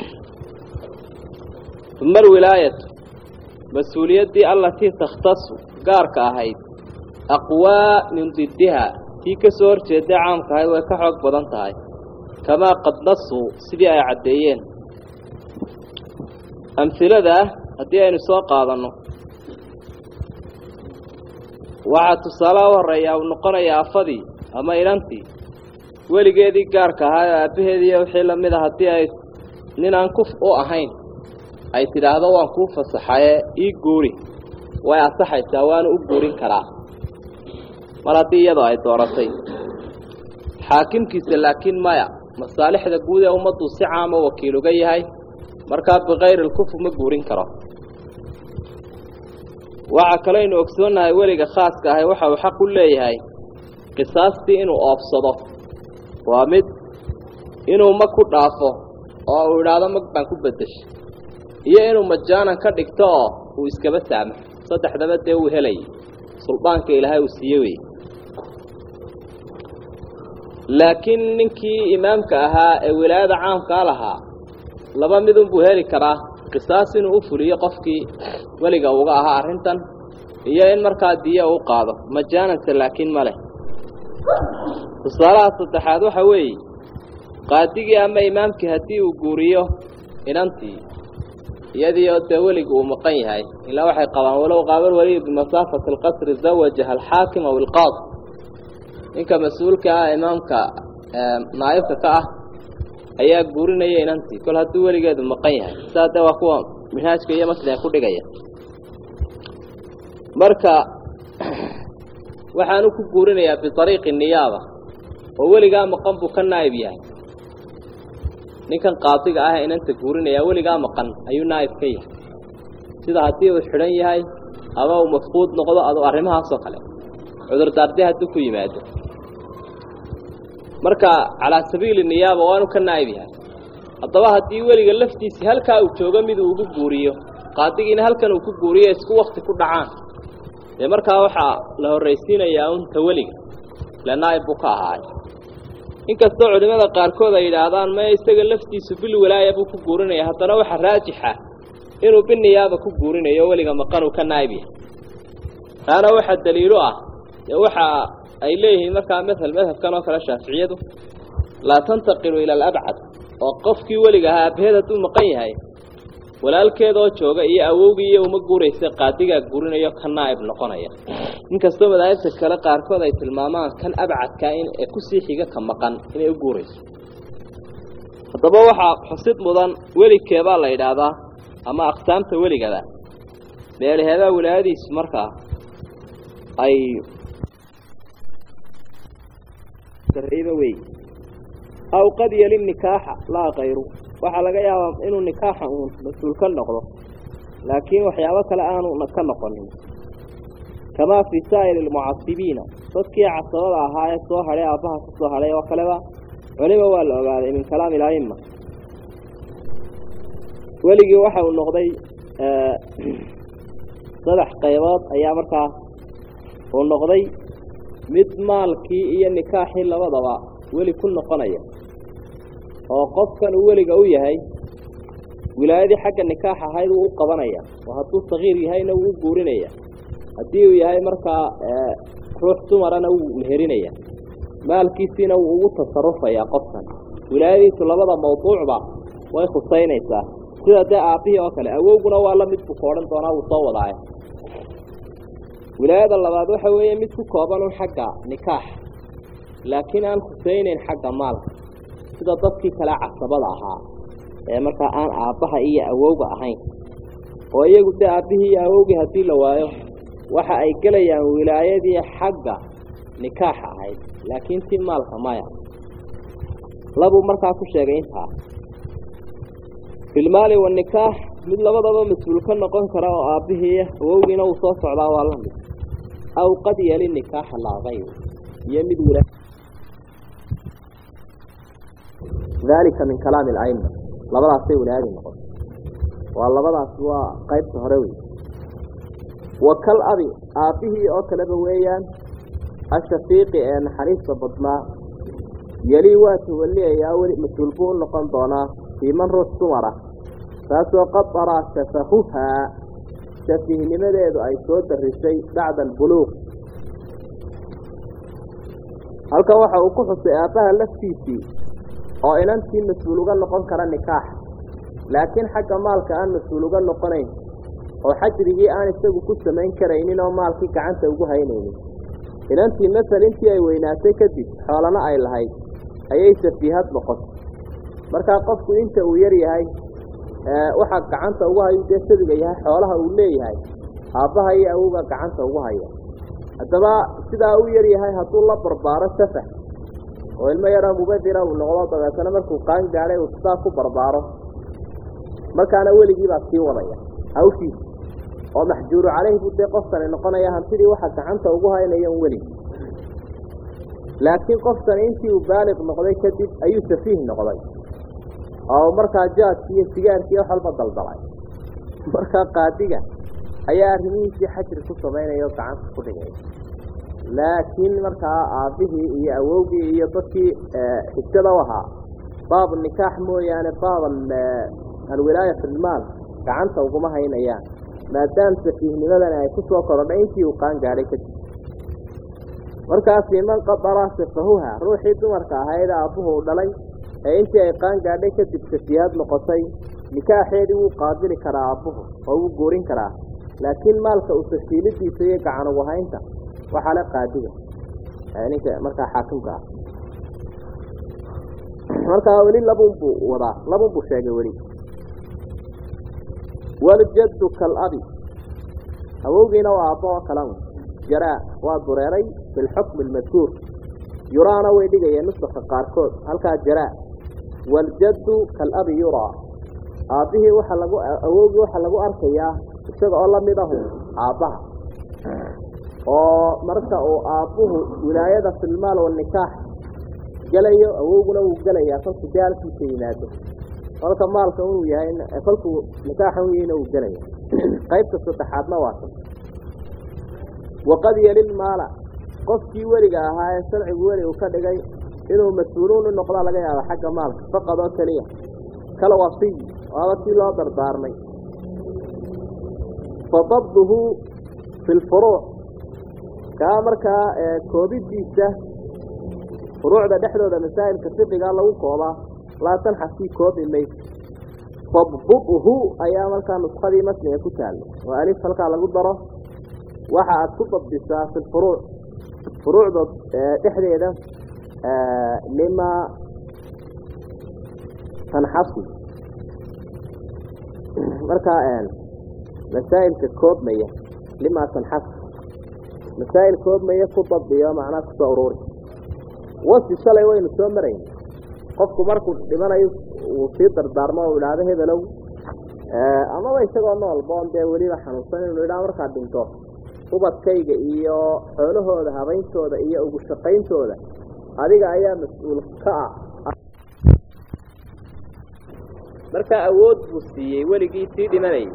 uma alwilaayatu mas-uuliyaddii allatii takhtasu gaarka ahayd aqwaa min diddiha tii ka soo hor jeeday caamka ahayd way ka xoog badan tahay kamaa qad nasuu sidii ay caddeeyeen amhiladaa haddii aynu soo qaadanno waxaa tusaalaha u horreeyaa uu noqonayaa afadii ama inantii weligeedii gaarka ahaa oo aabbaheediiyo wixii la mid a haddii ay nin aan kuf u ahayn ay tidhaahdo waan kuu fasaxaye ii guuri way asaxaysaa waanu u guurin karaa mar haddii iyadoo ay dooratay xaakimkiisa laakiin maya masaalixda guud ee ummaddu si caama wakiil uga yahay markaa bikayri lkufu ma guurin karo waxaa kaleynu ogsoonnahay weliga khaaska ahay waxa uu xaq u leeyahay qisaastii inuu oobsado waa mid inuu mag ku dhaafo oo uu idhaahdo mag baan ku beddeshay iyo inuu majaanan ka dhigto oo uu iskaba saamaxo saddexdaba dee uu helayay suldaanka ilaahay uu siiye wey laakiin ninkii imaamka ahaa ee wilaayada caamkaa lahaa laba midunbuu heli karaa qisaas inuu u fuliyo qofkii weliga uga ahaa arrintan iyo in markaa diyo uu qaado majaananse laakiin ma leh tusaalaha saddexaad waxa weeye qaadigii ama imaamkii haddii uu guuriyo inantii iyadii oo dee weliga uu maqan yahay ilaa waxay qabaan walow qaabal weliyu bimasaafati alqasri zawajaha alxaakim aw ilqaadi ninka mas-uulka ah imaamka naa'ibka ka ah ayaa guurinaya inantii kol hadduu weligeedu maqan yahay sidaa dee waa kuwa minhaajka iyo masliga ku dhigaya marka waxaanu ku guurinayaa biariiqi niyaaba oo weligaa maqan buu ka naa'ib yahay ninkan qaadiga ah inanta guurinaya weligaa maqan ayuu naa'ib ka yahay sida haddii uu xidhan yahay ama uu mafquud noqdo adu arrimahaasoo kale cudurdaarde hadduu ku yimaado marka calaa sabiili niyaaba waanu ka naa'ib yahay haddaba haddii weliga laftiisii halkaa uu joogo mid uu ugu guuriyo qaadigiina halkan uu ku guuriyo isku wakti ku dhacaan dee markaa waxaa la horraysiinayaa unta weliga ile naa'ib buu ka ahaay inkastoo culimmada qaarkood ay yidhaahdaan maya isaga laftiisu bil walaaya buu ku guurinaya haddana waxa raajixa inuu biniyaaba ku guurinayo weliga maqan uu ka naa'ib yahay taana waxaa daliilo ah dee waxa ay leeyihiin markaa mathal madhabkan oo kale shaaficiyadu laa tantaqilu ila alabcad oo qofkii weliga ahaa aabbaheed hadduu maqan yahay walaalkeedoo jooga iyo awowgii iyo uma guuraysa qaadigaa gurinayo ka naa'ib noqonaya inkastoo madaahibta kale qaarkood ay tilmaamaan kan abcadkaa in ee kusii xiga ka maqan inay u guurayso haddaba waxaa xusid mudan welikeebaa la yidhaahdaa ama aqsaamta weligada meelaheedaa wilaayadiisu markaa ay sarriiba wey aw qad yali nikaaxa laa kayru waxaa laga yaabaa inuu nikaaxa uun mas-uul ka noqdo laakiin waxyaabo kale aanu ka noqonin kamaa fii saa'iri almucasibiina dadkii casabada ahaa ee soo hadhay aabbaha ka soo hadhay oo kaleba culima waa la ogaaday min kalaami ilaa'ima weligii waxa uu noqday saddex qaybood ayaa markaa uu noqday mid maalkii iyo nikaaxii labadaba weli ku noqonaya oo qofkan uu weliga u yahay wilaayadii xagga nikaax ahayd wuu u qabanaya oo hadduu sagiir yahayna wuu u guurinaya haddii uu yahay markaa ruux dumarana wuu meherinaya maalkiisiina wuu ugu tasarufayaa qofkan wilaayadiisu labada mawduucba way khusaynaysaa sida dee aabbihii oo kale awowguna waa la mid buu ka odhan doonaa wuu soo wadaaye wilaayada labaad waxa weeye mid ku kooban un xagga nikaax laakiin aan khusaynayn xagga maalka sida dadkii kale casabada ahaa ee markaa aan aabbaha iyo awowga ahayn oo iyagu dee aabbihii iyo awowgii haddii la waayo waxa ay gelayaan wilaayadii xagga nikaaxa ahayd laakiin tii maalka maya labuu markaa ku sheegay intaa filmaali wanikaax mid labadaba mas-uul ka noqon kara oo aabbihii awowgiina uu soo socdaa waa la mid aw qad yali nikaaxa laa kayr iyo mid wila dalika min kalaami alaima labadaasay wilaayadii noqon waa labadaas waa qaybta hore wey wa kal abi aabbihii oo kaleba weeyaan ashafiiqi ee naxariista badnaa yelii waa tawaliyayaa weli mas-uul buu u noqon doonaa fii man ruux dumara taasoo qad daraa shafahuhaa shafiihnimadeedu ay soo darisay bacda albuluuq halkan waxa uu ku xusay aabbaha laftiisii oo inantii mas-uul uga noqon kara nikaaxa laakiin xagga maalka aan mas-uul uga noqonayn oo xajrigii aan isagu ku samayn karaynin oo maalkii gacanta ugu haynaynin inantii masel intii ay weynaatay kadib xoolana ay lahayd ayay safiihad noqotay markaa qofku inta uu yar yahay waxaa gacanta ugu hayu dee sabiga yahay xoolaha uu leeyahay aabbaha iyo awowga gacanta ugu haya haddaba sidaa u yar yahay hadduu la barbaaro safah oo ilmo yaroo mubadira uu noqdo dabeetana markuu qaan gaadhay uu sidaa ku barbaaro markaana weligii baa sii wadaya hawshiisa oo maxjuuru caleyhi buu dee qofkani noqonaya hantidii waxa gacanta ugu haynaya un weligi laakiin qofkani intii uu baaliq noqday kadib ayuu safiih noqday oo markaa jaadkii iyo sigaarkii wax walba daldalay markaa qaadiga ayaa arrimihiisii xajri ku samaynaya oo gacanta ku dhigay laakiin markaa aabbihii iyo awowgii iyo dadkii xigtada u ahaa baab nikaax mooyaane baab alwilaaya fi lmaal gacanta uguma haynayaan maadaam safiihnimadani ay ku soo korodhay intii uu qaan gaadhay kadib markaasi man qadaraa sifahuha ruuxii dumarka ahayd aabbuhu u dhalay ee intii ay qaan gaadhay kadib safiihad noqotay nikaaxeedii wuu qaadili karaa aabbuhu oo wuu guurin karaa laakiin maalka u safiilidiisa iyo gacan ugu haynta waxaa le qaadiga ninka markaa xaakimka ah markaa weli labun buu wadaa labun buu sheegay weli waljaddu kalabi awowgiina waa aabbo oo kalan jaraa waa dureeray bilxukmi almadkuur yuraana way dhigayeen nusaka qaarkood halkaa jaraa waljaddu kalabi yuraa aabbihii waxaa lagu awowgii waxaa lagu arkayaa isaga oo lamid ahu aabbaha oo marka uu aabbuhu wilaayada filmaal wanikaax gelayo awowguna wuu gelayaa kolkuu dee halkiisa yimaado kolka maalka inuu yahay kolkuu nikaaxa u yahayna wuu gelaya qaybta saddexaadna waa kan waqad yelil maala qofkii weliga ahaa ee sharcigu weli uu ka dhigay inuu mas-uuluun u noqdaa laga yaaba xagga maalka faqad oo keliya kala wasiy waaba kii loo dardaarmay fadabduhu fi lfuruuc kaa markaa koobidiisa furuucda dhexdooda masaa'ilka fiqiga lagu koobaa laa tanxasii koobi mayso fadbuhu ayaa markaa nuskadii masniga ku taalla oo alif halkaa lagu daro waxa aad ku dabdisaa fi lfuruuc furuucda dhexdeeda lima tanxasi markaa masaa'ilka koobmaya lima tanxasi masaa'il koobmaya ku dabdiyo macnaa kusoo ururi wasi shalay waynu soo marayn qofku markuu dhimanayo uu sii dardaarmo u idhaahdo hebelow amaba isagoo noolboon dee weliba xanuunsan inuu idhaha markaad dhinto ubadkayga iyo xoolahooda habayntooda iyo ugu shaqayntooda adiga ayaa mas-uul ka ah markaa awood buu siiyey weligii sii dhimanayay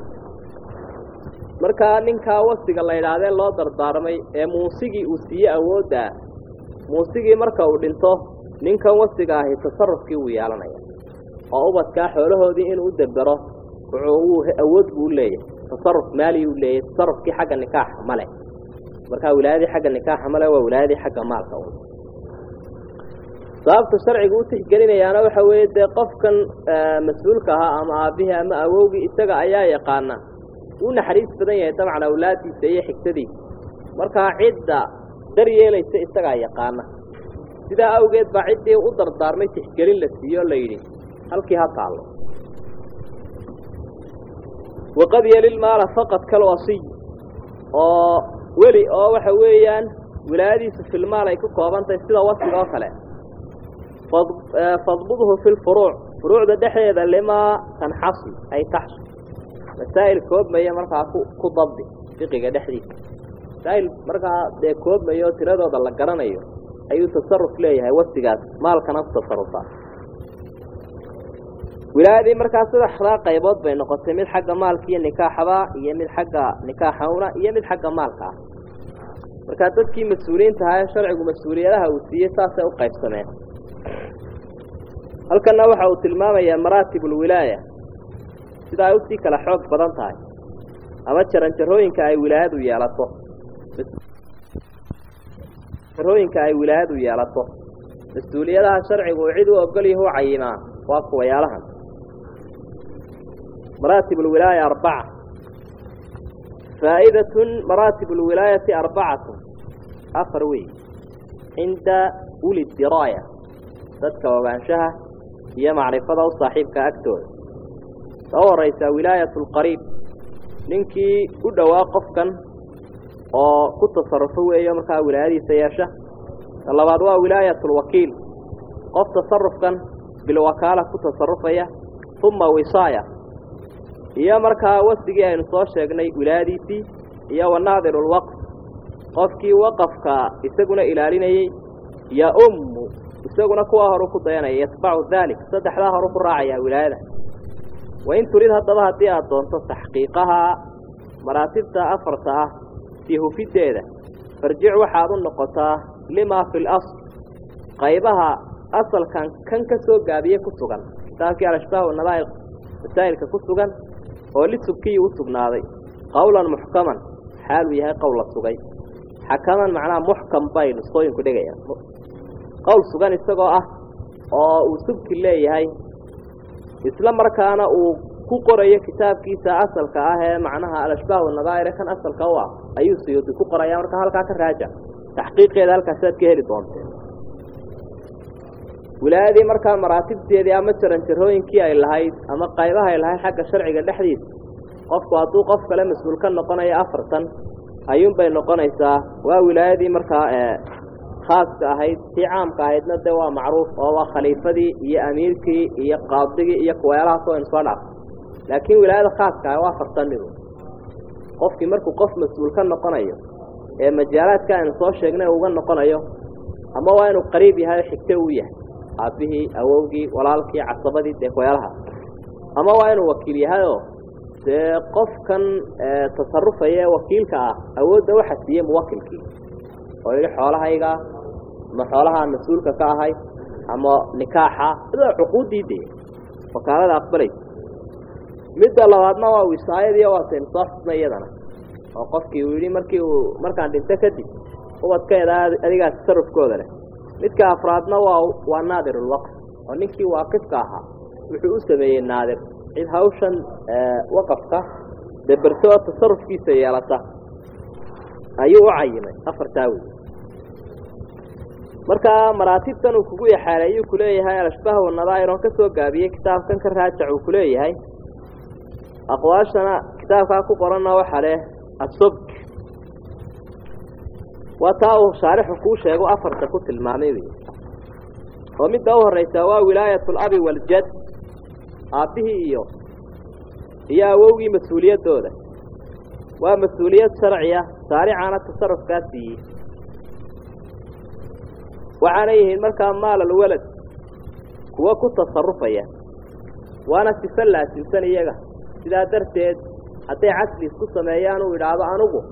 markaa ninkaa wasiga la idhaahdee loo dardaarmay ee muusigii uu siiyey awooddaa muusigii marka uu dhinto ninkan wasiga ahi tasarufkii wuu yeelanaya oo ubadkaa xoolahoodii inuu u debero wuxuu awood buu u leeyahay tasaruf maali u leeyahay tasarufkii xagga nikaaxa male markaa wilaayadii xagga nikaaxa male waa wilaayadii xagga maalka un sababta sharciga u tixgelinayaana waxa weeye dee qofkan mas-uulka ahaa ama aabbihii ama awowgii isaga ayaa yaqaana uu naxariis badan yahay dabcan awlaadiisa iyo xigtadiisa markaa cidda dar yeelaysa isagaa yaqaana sidaa awgeed baa ciddii u dardaarmay tixgelin la siiyo o la yidhi halkii ha taallo waqad yelilmaala faqad kalwasiy oo weli oo waxa weeyaan wilaayadiisu filmaal ay ku kooban tahay sida wasiga oo kale fadbudhu fi lfuruuc furuucda dhexdeeda limaa tanxasi ay taxsu masaa'il koobmaya markaa ku ku dabdi fiqiga dhexdiisa masaa'il markaa dee koobmaya oo tiradooda la garanayo ayuu tasaruf leeyahay wasigaas maalkana ku tasarufaa wilaayadii markaa saddexdaa qaybood bay noqotay mid xagga maalka iyo nikaaxaba iyo mid xagga nikaaxawna iyo mid xagga maalka ah markaa dadkii mas-uuliyiinta ahaa ee sharcigu mas-uuliyadaha uu siiyey saasay u qaybsameen halkanna waxa uu tilmaamayaa maraatib ulwilaaya sida ay usii kala xoog badan tahay ama jaranjarooyinka ay wilaayadu yeelato jarooyinka ay wilaayadu yeelato mas-uuliyadaha sharcigu uu cid u ogol yahu u cayimaa waa kuwayaalahan maraatib alwilaaya arbaca faa'idatun maraatib alwilaayati arbacatun afar wey cinda uli diraaya dadka ogaanshaha iyo macrifada u saaxiibka agtooda ta u horaysaa wilaayat alqariib ninkii u dhowaa qofkan oo ku tasarufo weeyo markaa wilaayadiisa yeesha ta labaad waa wilaayat alwakiil qof tasarufkan bilwakaala ku tasarufaya uma wisaaya iyo markaa wasigii aynu soo sheegnay wilaayadiisii iyo wanaadiru lwaqf qofkii waqafka isaguna ilaalinayey ya ummu isaguna kuwaa horu ku dayanaya yatbacu daalik saddexdaa horu ku raacaya wilaayada wain turid haddaba haddii aada doonto taxqiiqaha maraatibta afarta ah sii hufiddeeda farjic waxaad u noqotaa limaa fi lasl qaybaha asalkan kan ka soo gaabiye ku sugan kitaabkii alashbaah wanadaa'ir masaa'ilka ku sugan oo lisubkiyi u sugnaaday qowlan muxkaman xaaluu yahay qowl la sugay xakaman macnaha muxkam bay nusqooyinku dhigayaan qowl sugan isagoo ah oo uu subki leeyahay isla markaana uu ku qorayo kitaabkiisa asalka ah ee macnaha alashbaah wanadaa'ire kan asalka u ah ayuu siyuudi ku qoraya marka halkaa ka raaja taxqiiqeeda halkaasaad ka heli doonteen wilaayadii markaa maraatibteedii ama jaranjarooyinkii ay lahayd ama qaybaha ay lahayd xagga sharciga dhexdiisa qofku hadduu qof kale mas-uul ka noqonayo afartan ayuunbay noqonaysaa waa wilaayadii markaa khaaska ahayd tii caamka ahaydna dee waa macruuf oo waa khaliifadii iyo amiirkii iyo qaadigii iyo kuweelahaas oo aynu soo dhaaf laakiin wilaayada khaaska ah waa afartan midu qofkii markuu qof mas-uul ka noqonayo ee majaalaadka aynu soo sheegnay uga noqonayo ama waa inuu qariib yahay oo xigto uu yahay aabbihii awowgii walaalkii casabadii dee kuweelahaas ama waa inuu wakiil yahayoo dee qofkan tasarufaya ee wakiilka ah awoodda waxa siiyey muwakilkii oo yidhi xoolahayga ama xoolahaan mas-uulka ka ahay ama nikaaxa sidaa cuquuddii dee wakaalada aqbalaysa midda labaadna waa wisaayadii waataynu soo xusnay iyadana oo qofkii uu yidhi markii uu markaan dhinto kadib ubadkeeda adigaa tasarufkooda leh midka afraadna waa waa naadirulwaqf oo ninkii waaqifka ahaa wuxuu u sameeyey naadir cid hawshan waqafka daberto oo tasarufkiisa yeelata ayuu u cayimay afartaa wey markaa maraatibtan uu kugu yaxaaleeyuu kuleeyahay alashbaah wanadaa'ir oon ka soo gaabiyey kitaabkan ka raajac uu kuleeyahay aqwaashana kitaabkaa ku qoranna waxaa leh asubk waa taa uu shaarixu kuu sheego afarta ku tilmaamay wey oo midda u horraysaa waa wilaayatu alabi waaljad aabbihii iyo iyo awowgii mas-uuliyaddooda waa mas-uuliyad sharciya saaricaana tasarufkaa siiyey waxaana yihiin markaa maalal walad kuwa ku tasarufaya waana sifo laasimsan iyaga sidaa darteed hadday casli isku sameeyaan uu idhaahdo anugu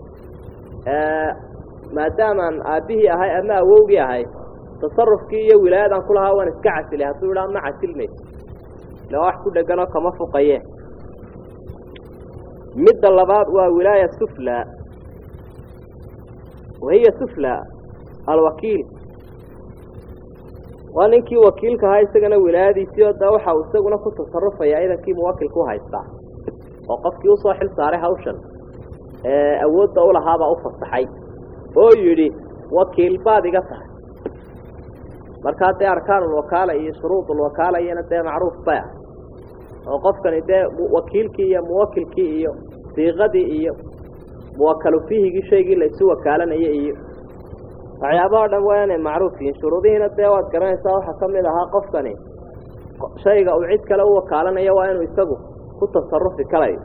maadaamaan aabbihii ahay ama awowgii ahay tasarufkii iyo wilaayadan ku lahaa waan iska casilay hadduu idhaa ma casilmayso ila wax ku dheganoo kama fuqaye midda labaad waa wilaaya sufla wahiya sufla alwakiil waa ninkii wakiilka ahaa isagana wilaayadiisii oo da waxa uu isaguna ku tasarufaya idankii muwakilka u haystaa oo qofkii usoo xil saaray hawshan ee awoodda u lahaabaa u fasaxay oo yidhi wakiil baad iga tahay markaa dee arkaanulwakaala iyo shuruudulwakaala iyana dee macruuf bay ah oo qofkani dee wakiilkii iyo muwakilkii iyo siiqadii iyo muwakalu fiihigii shaygii la isu wakaalanaya iyo waxyaabaha dhan waa inay macruuf yihiin shuruudihiina dee waad garanaysaa waxaa ka mid ahaa qofkani shayga uu cid kale u wakaalanayo waa inuu isagu ku tasarufi karayo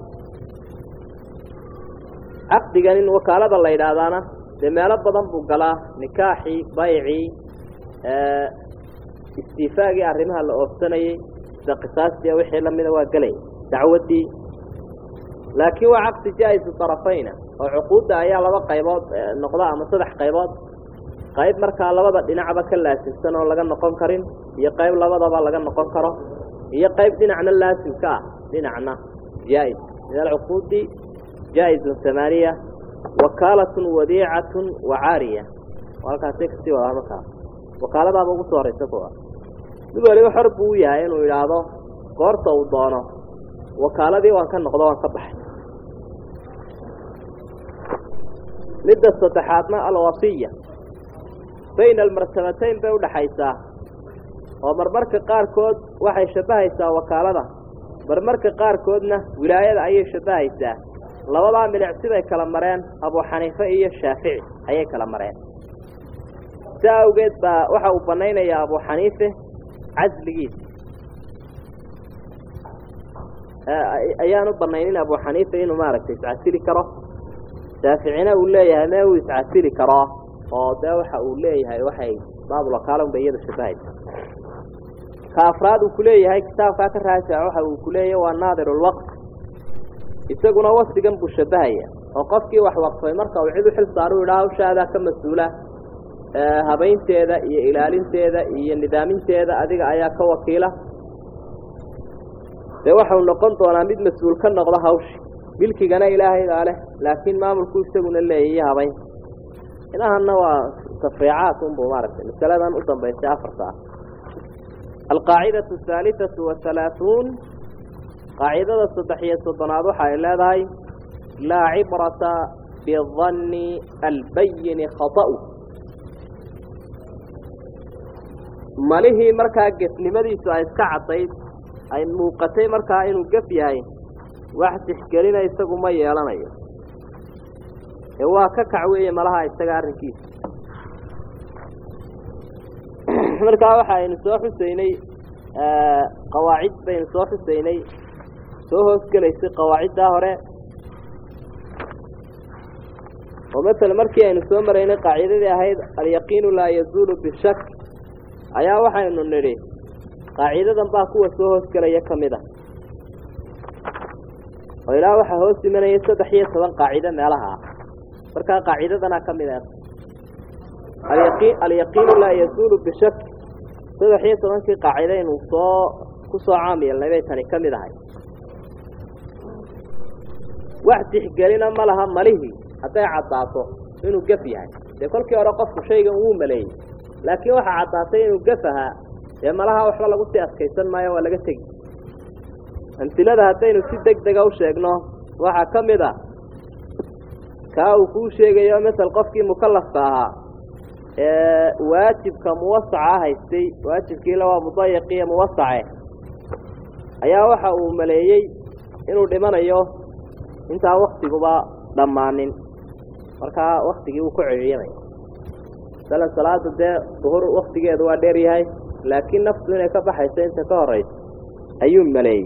caqdigan in wakaalada la yidhaahdaana dee meelo badan buu galaa nikaaxii baycii istiifaagii arrimaha la oofsanayey sida qisaastii wixii lamida waa gelay dacwaddii laakiin waa caqdi jaa-isu tarafayna oo cuquudda ayaa laba qaybood noqda ama saddex qaybood qayb markaa labada dhinacba ka laasimsan oo laga noqon karin iyo qayb labadaba laga noqon karo iyo qayb dhinacna laasimka ah dhinacna jaa-is min alcuquudi jaa-izun tamaaniya wakaalatun wadiicatun wa caariya halkaasay kasii wadaa markaa wakaaladaaba ugu soo horraysa kuwa mid waliba xor buu u yahay inuu idhaahdo goorta uu doono wakaaladii waan ka noqdo waan ka baxay midda saddexaadna alwasiya bayna almartabatayn bay udhaxaysaa oo marmarka qaarkood waxay shabbahaysaa wakaalada marmarka qaarkoodna wilaayada ayay shabbahaysaa labadaa milicsibay kala mareen abu xaniife iyo shaafici ayay kala mareen si awgeed baa waxa uu banaynayaa abu xaniife casligiisa ayaan u banaynin abu xaniifa inuu maaragtay iscasili karo shaaficina uu leeyahay mee uu iscasili karo oo dee waxa uu leeyahay waxay baabulwakaalon bay iyada shabahaysa ka afraad uu kuleeyahay kitaabkaa ka raajaca waxa uu kuleeyahay waa naadirulwaqf isaguna wasigan buu shabahaya oo qofkii wax waqfay marka uu cid u xil saaro u idhaha hawshaadaa ka mas-uula habaynteeda iyo ilaalinteeda iyo nidaaminteeda adiga ayaa ka wakiila dee waxau noqon doonaa mid mas-uul ka noqdo hawshi milkigana ilaahaydaa leh laakiin maamulku isaguna leeya iyo habayn inahanna waa tafriicaat unbu maaragtay masaladan u dambaysay afarta ah alqaacidatu ahaalitatu wahalaahuun qaacidada saddex iyo soddonaad waxa ay leedahay laa cibrata bidanni albayini khata'u malihii markaa gefnimadiisu ay iska caddayd ay muuqatay markaa inuu gef yahay wax tixgelina isagu ma yeelanayo ee waa ka kac weeye malaha isaga arrinkiisa markaa waxa aynu soo xusaynay qawaacid baynu soo xusaynay soo hoosgelaysay qawaaciddaa hore oo masala markii aynu soo maraynay qaacidadii ahayd alyaqiinu laa yazuulu bishak ayaa waxaynu nidhi qaacidadan baa kuwa soo hoosgelaya ka mid a oo ilaa waxaa hoos imanaya saddex iyo toban qaacido meelaha ah markaa qaacidadana ka mid ah alyaqi alyaqiinu laa yazuulu bishak saddex iyo tobankii qaacidaynu soo ku soo caam yeelnay bay tani ka mid ahay wax tixgelina ma laha malihii hadday caddaato inuu gef yahay dee kolkii hore qofku shaygan wuu maleeyey laakiin waxaa caddaatay inuu gef ahaa dee malaha waxba lagu sii adkaysan maayo waa laga tegi amtilada haddaynu si deg dega u sheegno waxaa ka mid a kaa uu kuu sheegayo masel qofkii mukallafka ahaa ee waajibka muwasaca haystay waajibkiila waa mudayiqiyo muwasace ayaa waxa uu maleeyey inuu dhimanayo intaan waktiguba dhammaanin markaa waktigii uu ku celiyamay masalan salaada dee duhur waktigeedu waa dheer yahay laakiin naftu inay ka baxayso inta ka horaysa ayuu maleeyey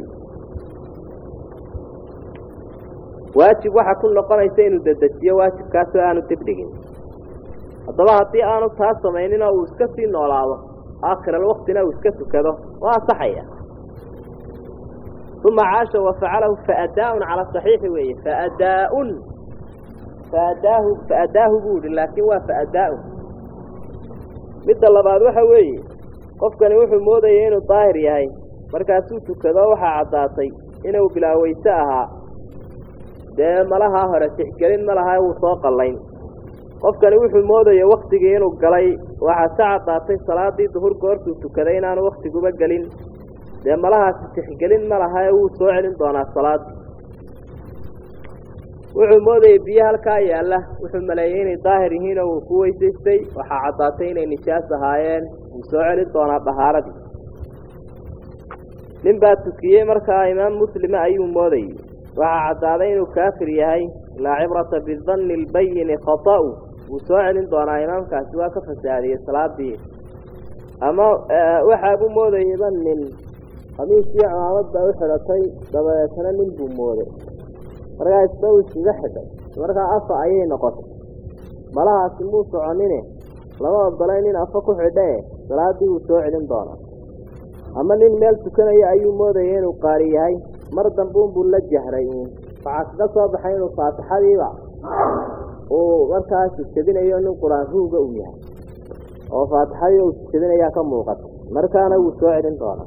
waajib waxaa ku noqonaysa inuu dedejiyo waajibkaasoo aanu dibdhigin haddaba haddii aanu taa samaynin oo uu iska sii noolaado aakhiralwaktina uu iska tukado waa asaxaya uma caasha wafacalahu faadaaun cala saxiixi weeye faadaaun faadaahu faadaahu buu yihi laakiin waa faadaaun midda labaad waxa weeye qofkani wuxuu moodayay inuu daahir yahay markaasuu tukado waxaa caddaatay inuu bilaaweyse ahaa dee malahaa hore tixgelin ma laha wuu soo qallayn qofkani wuxuu moodaya waktigii inuu galay waxaa ka caddaatay salaadii duhur goortuu tukaday inaanu waktiguba gelin dee malahaasi tixgelin ma laha ee wuu soo celin doonaa salaadii wuxuu moodayay biyo halkaa yaalla wuxuu maleeyey inay daahir yihiin oo uu ku weysaystay waxaa caddaatay inay nijaas ahaayeen wuu soo celin doonaa dhahaaradii nin baa tukiyey markaa imaam muslima ayuu moodayey waxaa caddaaday inuu kaafir yahay laa cibrata bidanni albayini khata'u wuu soo celin doonaa imaamkaasi waa ka fasaadiyey salaadii ama waxaabuu moodayeyba nin khamiiskii cimaamad baa u xidhatay dabadeetana nin buu mooday markaa isba uu iskaga xidhay markaa afa ayay noqotay malahaasi muu soconine lama ogolay nin afa ku xidhae salaadii wuu soo celin doonaa ama nin meel tukanaya ayuu moodayay inuu qaari yahay mar dambuunbuu la jahray waxaa kaga soo baxay inuu faatixadiiba uu markaa sujadinayo nin qur-aan ruuga uu yahay oo faatixadii uu sujadinayaa ka muuqata markaana wuu soo celin doonaa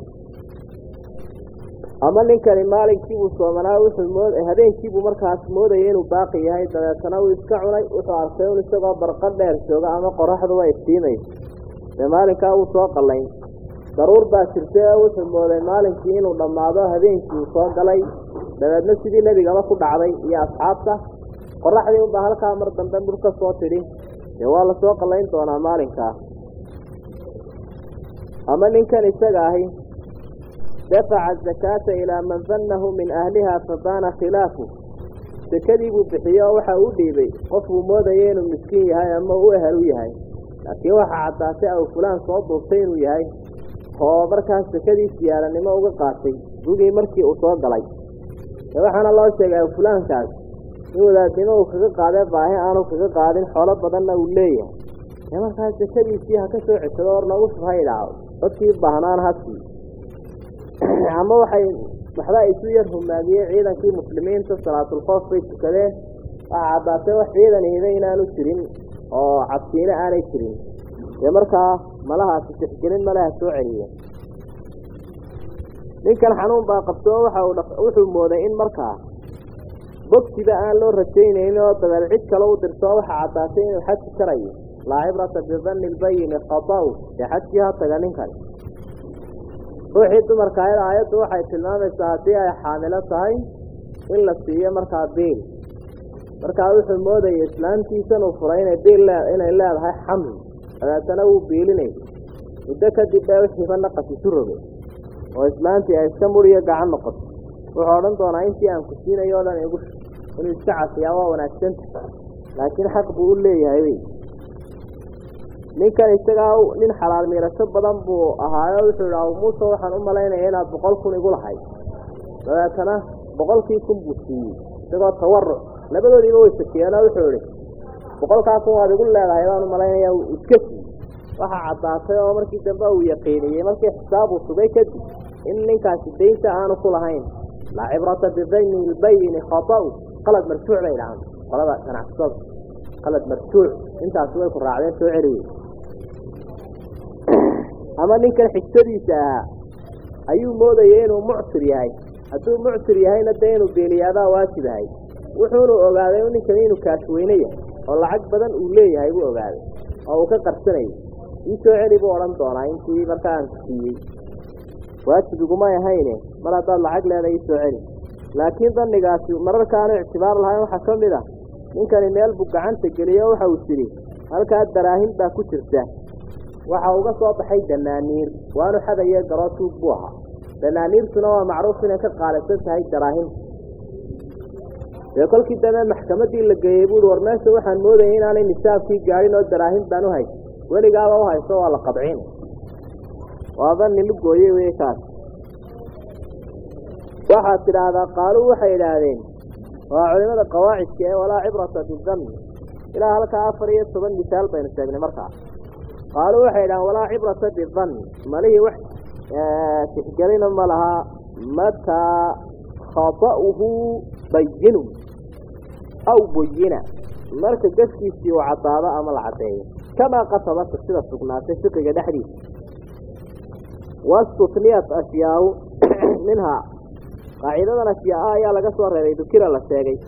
ama ninkani maalinkiibuu soomanaa wuxuu mood habeenkiibuu markaas moodayay inuu baaqi yahay dabeetana uu iska cunay wuxuu arkay un isagoo barqa dheer jooga ama qoraxduba iftiimayso dee maalinkaa wuu soo qallayn daruur baa jirtay oo wuxuu mooday maalinkii inuu dhammaado habeenkii uu soo galay dabeedna sidii nebigaba ku dhacday iyo asxaabta qoraxdii unbaa halkaa mar dambe mur ka soo tidhi dee waa lasoo qallayn doonaa maalinkaa ama ninkan isaga ahi dafaca azakaata ilaa man dannahu min ahliha fabaana khilaafu sekadii buu bixiye oo waxa uu dhiibay qofkuu moodaya inuu miskiin yahay ama u ehel u yahay laakiin waxaa caddaatay aw fulaan soo duubtay inuu yahay oo markaas sekadii siyaaranimo uga qaatay gugii markii uu soo galay de waxaana loo sheegay aw fulaankaas in wadaadnimo uu kaga qaadee baahi aanu kaga qaadin xoolo badanna uu leeyahay dee markaas sekadiisii ha ka soo ceshado or nagu shub ha idhaaho dadkii baahnaan hasii ama waxay waxba isu yar humaagiyey ciidankii muslimiinta salaatulkoof bay tukadeen waxaa caddaatay wax ciidan ihida inaanu jirin oo cabsiine aanay jirin dee markaa malahaasi tixgelin malaha soo celiya ninkan xanuun baa qabtoo waxa uu wuxuu mooday in markaa bogtiba aan loo rajaynaynin oo dabeed cid kale u dirtoo waxaa caddaatay inuu xaji karayo laa cibrata bidanni lbayini khata-u dee xajkii ha taga ninkani ruuxii dumarka ayada aayaddu waxay tilmaamaysaa haddii ay xaamilo tahay in la siiyo markaa biil markaa wuxuu moodayay islaantiisan uu furay inay biil lee inay leedahay xamli dabeetana wuu biilinay muddo kadib bee wixiiba naqas isu rogay oo islaantii ay iska muriyo gacan noqoto wuxuu odhan doonaa intii aan ku siinayo o dhan igu inuu iska cafiyaa waa wanaagsanta laakiin xaq buu u leeyahay wey ninkan isagaa nin xalaal miirasho badan buu ahaayo wuxuu idhaha muuse waxaan u malaynaya inaad boqol kun igu lahayd dabeetana boqolkii kun buu siiyey isagoo tawaruc labadoodiiba way sakiyeenoo wuxuu idhi boqolkaa kun waad igu leedahay baan u malaynaya iska siiyey waxaa caddaatay oo markii dambe uu yaqiiniyey markii xisaab uu sugay kadib in ninkaasi daynta aanu ku lahayn laa cibrata bidayni lbayini khata-u qalad marjuuc bay dhahaan qolada ganacsatada qalad marjuuc intaasi way ku raacdeen soo celiye ama ninkan xigtadiisa ahaa ayuu moodayay inuu mucsir yahay hadduu mucsir yahayna dee inuu beeliyaadaa waajib ahay wuxuunu ogaaday ninkani inuu kaashweyne yahay oo lacag badan uu leeyahay buu ogaaday oo uu ka qarsanayay ii soo celi buu odhan doonaa intii markaa aan ku siiyey waajib igumay ahayne mar haddaad lacag leedahay ii soo celi laakiin dannigaasi mararka aanu ictibaar lahayn waxaa ka mid ah ninkani meel buu gacanta geliyo waxa uu tidhi halkaa daraahin baa ku jirta waxa uga soo baxay danaaniir waanu xadaye garoo tuug buu ahaa danaaniirtuna waa macruuf inay ka qaalisan tahay daraahinta dee kolkii dambe maxkamaddii la geeyey buuhi war meesha waxaan moodayay inaanay nisaabkii gaadhin oo daraahin baan u hay weligaaba u hayso waa la qabcin waaba nilu gooye wey kaas waxaad tidhaahdaa qaaluu waxay idhaahdeen waa culimada qawaacidka ee walaa cibrata bidanni ilaa halkaa afar iyo toban misaal baynu sheegnay markaa qaaluu waxay idhahdeen walaa cibrata bidanni malihii wax tixgelina ma lahaa mataa khata'uhu bayinu aw buyina marka gaskiisii uu caddaado ama la caddeeyo kamaa qasabata sida sugnaatay fiqiga dhexdiisa wastutniyat ashyaau minhaa qaacidadan ashyaaa ayaa laga soo reebay dukira la sheegay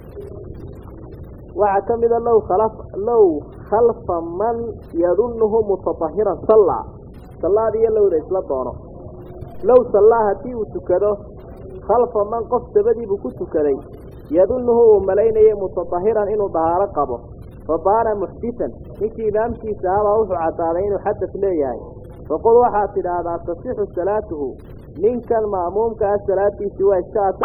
waxaa ka mida low khalaf low khalfa man yadunnuhu mutatahiran sallaa sallaad iyo lowda isla doono low sallaa haddii uu tukado khalfa man qof dabadiibuu ku tukaday yadunnuhu uu malaynayay mutatahiran inuu dahaaro qabo fa baana muxdisan ninkii imaamkiisa ahabaa wuxuu caddaaday inuu xadas leeyahay faqul waxaad tidhaahdaa tasixu salaatuhu ninkan ma'muumka ah salaadiisii waa iska at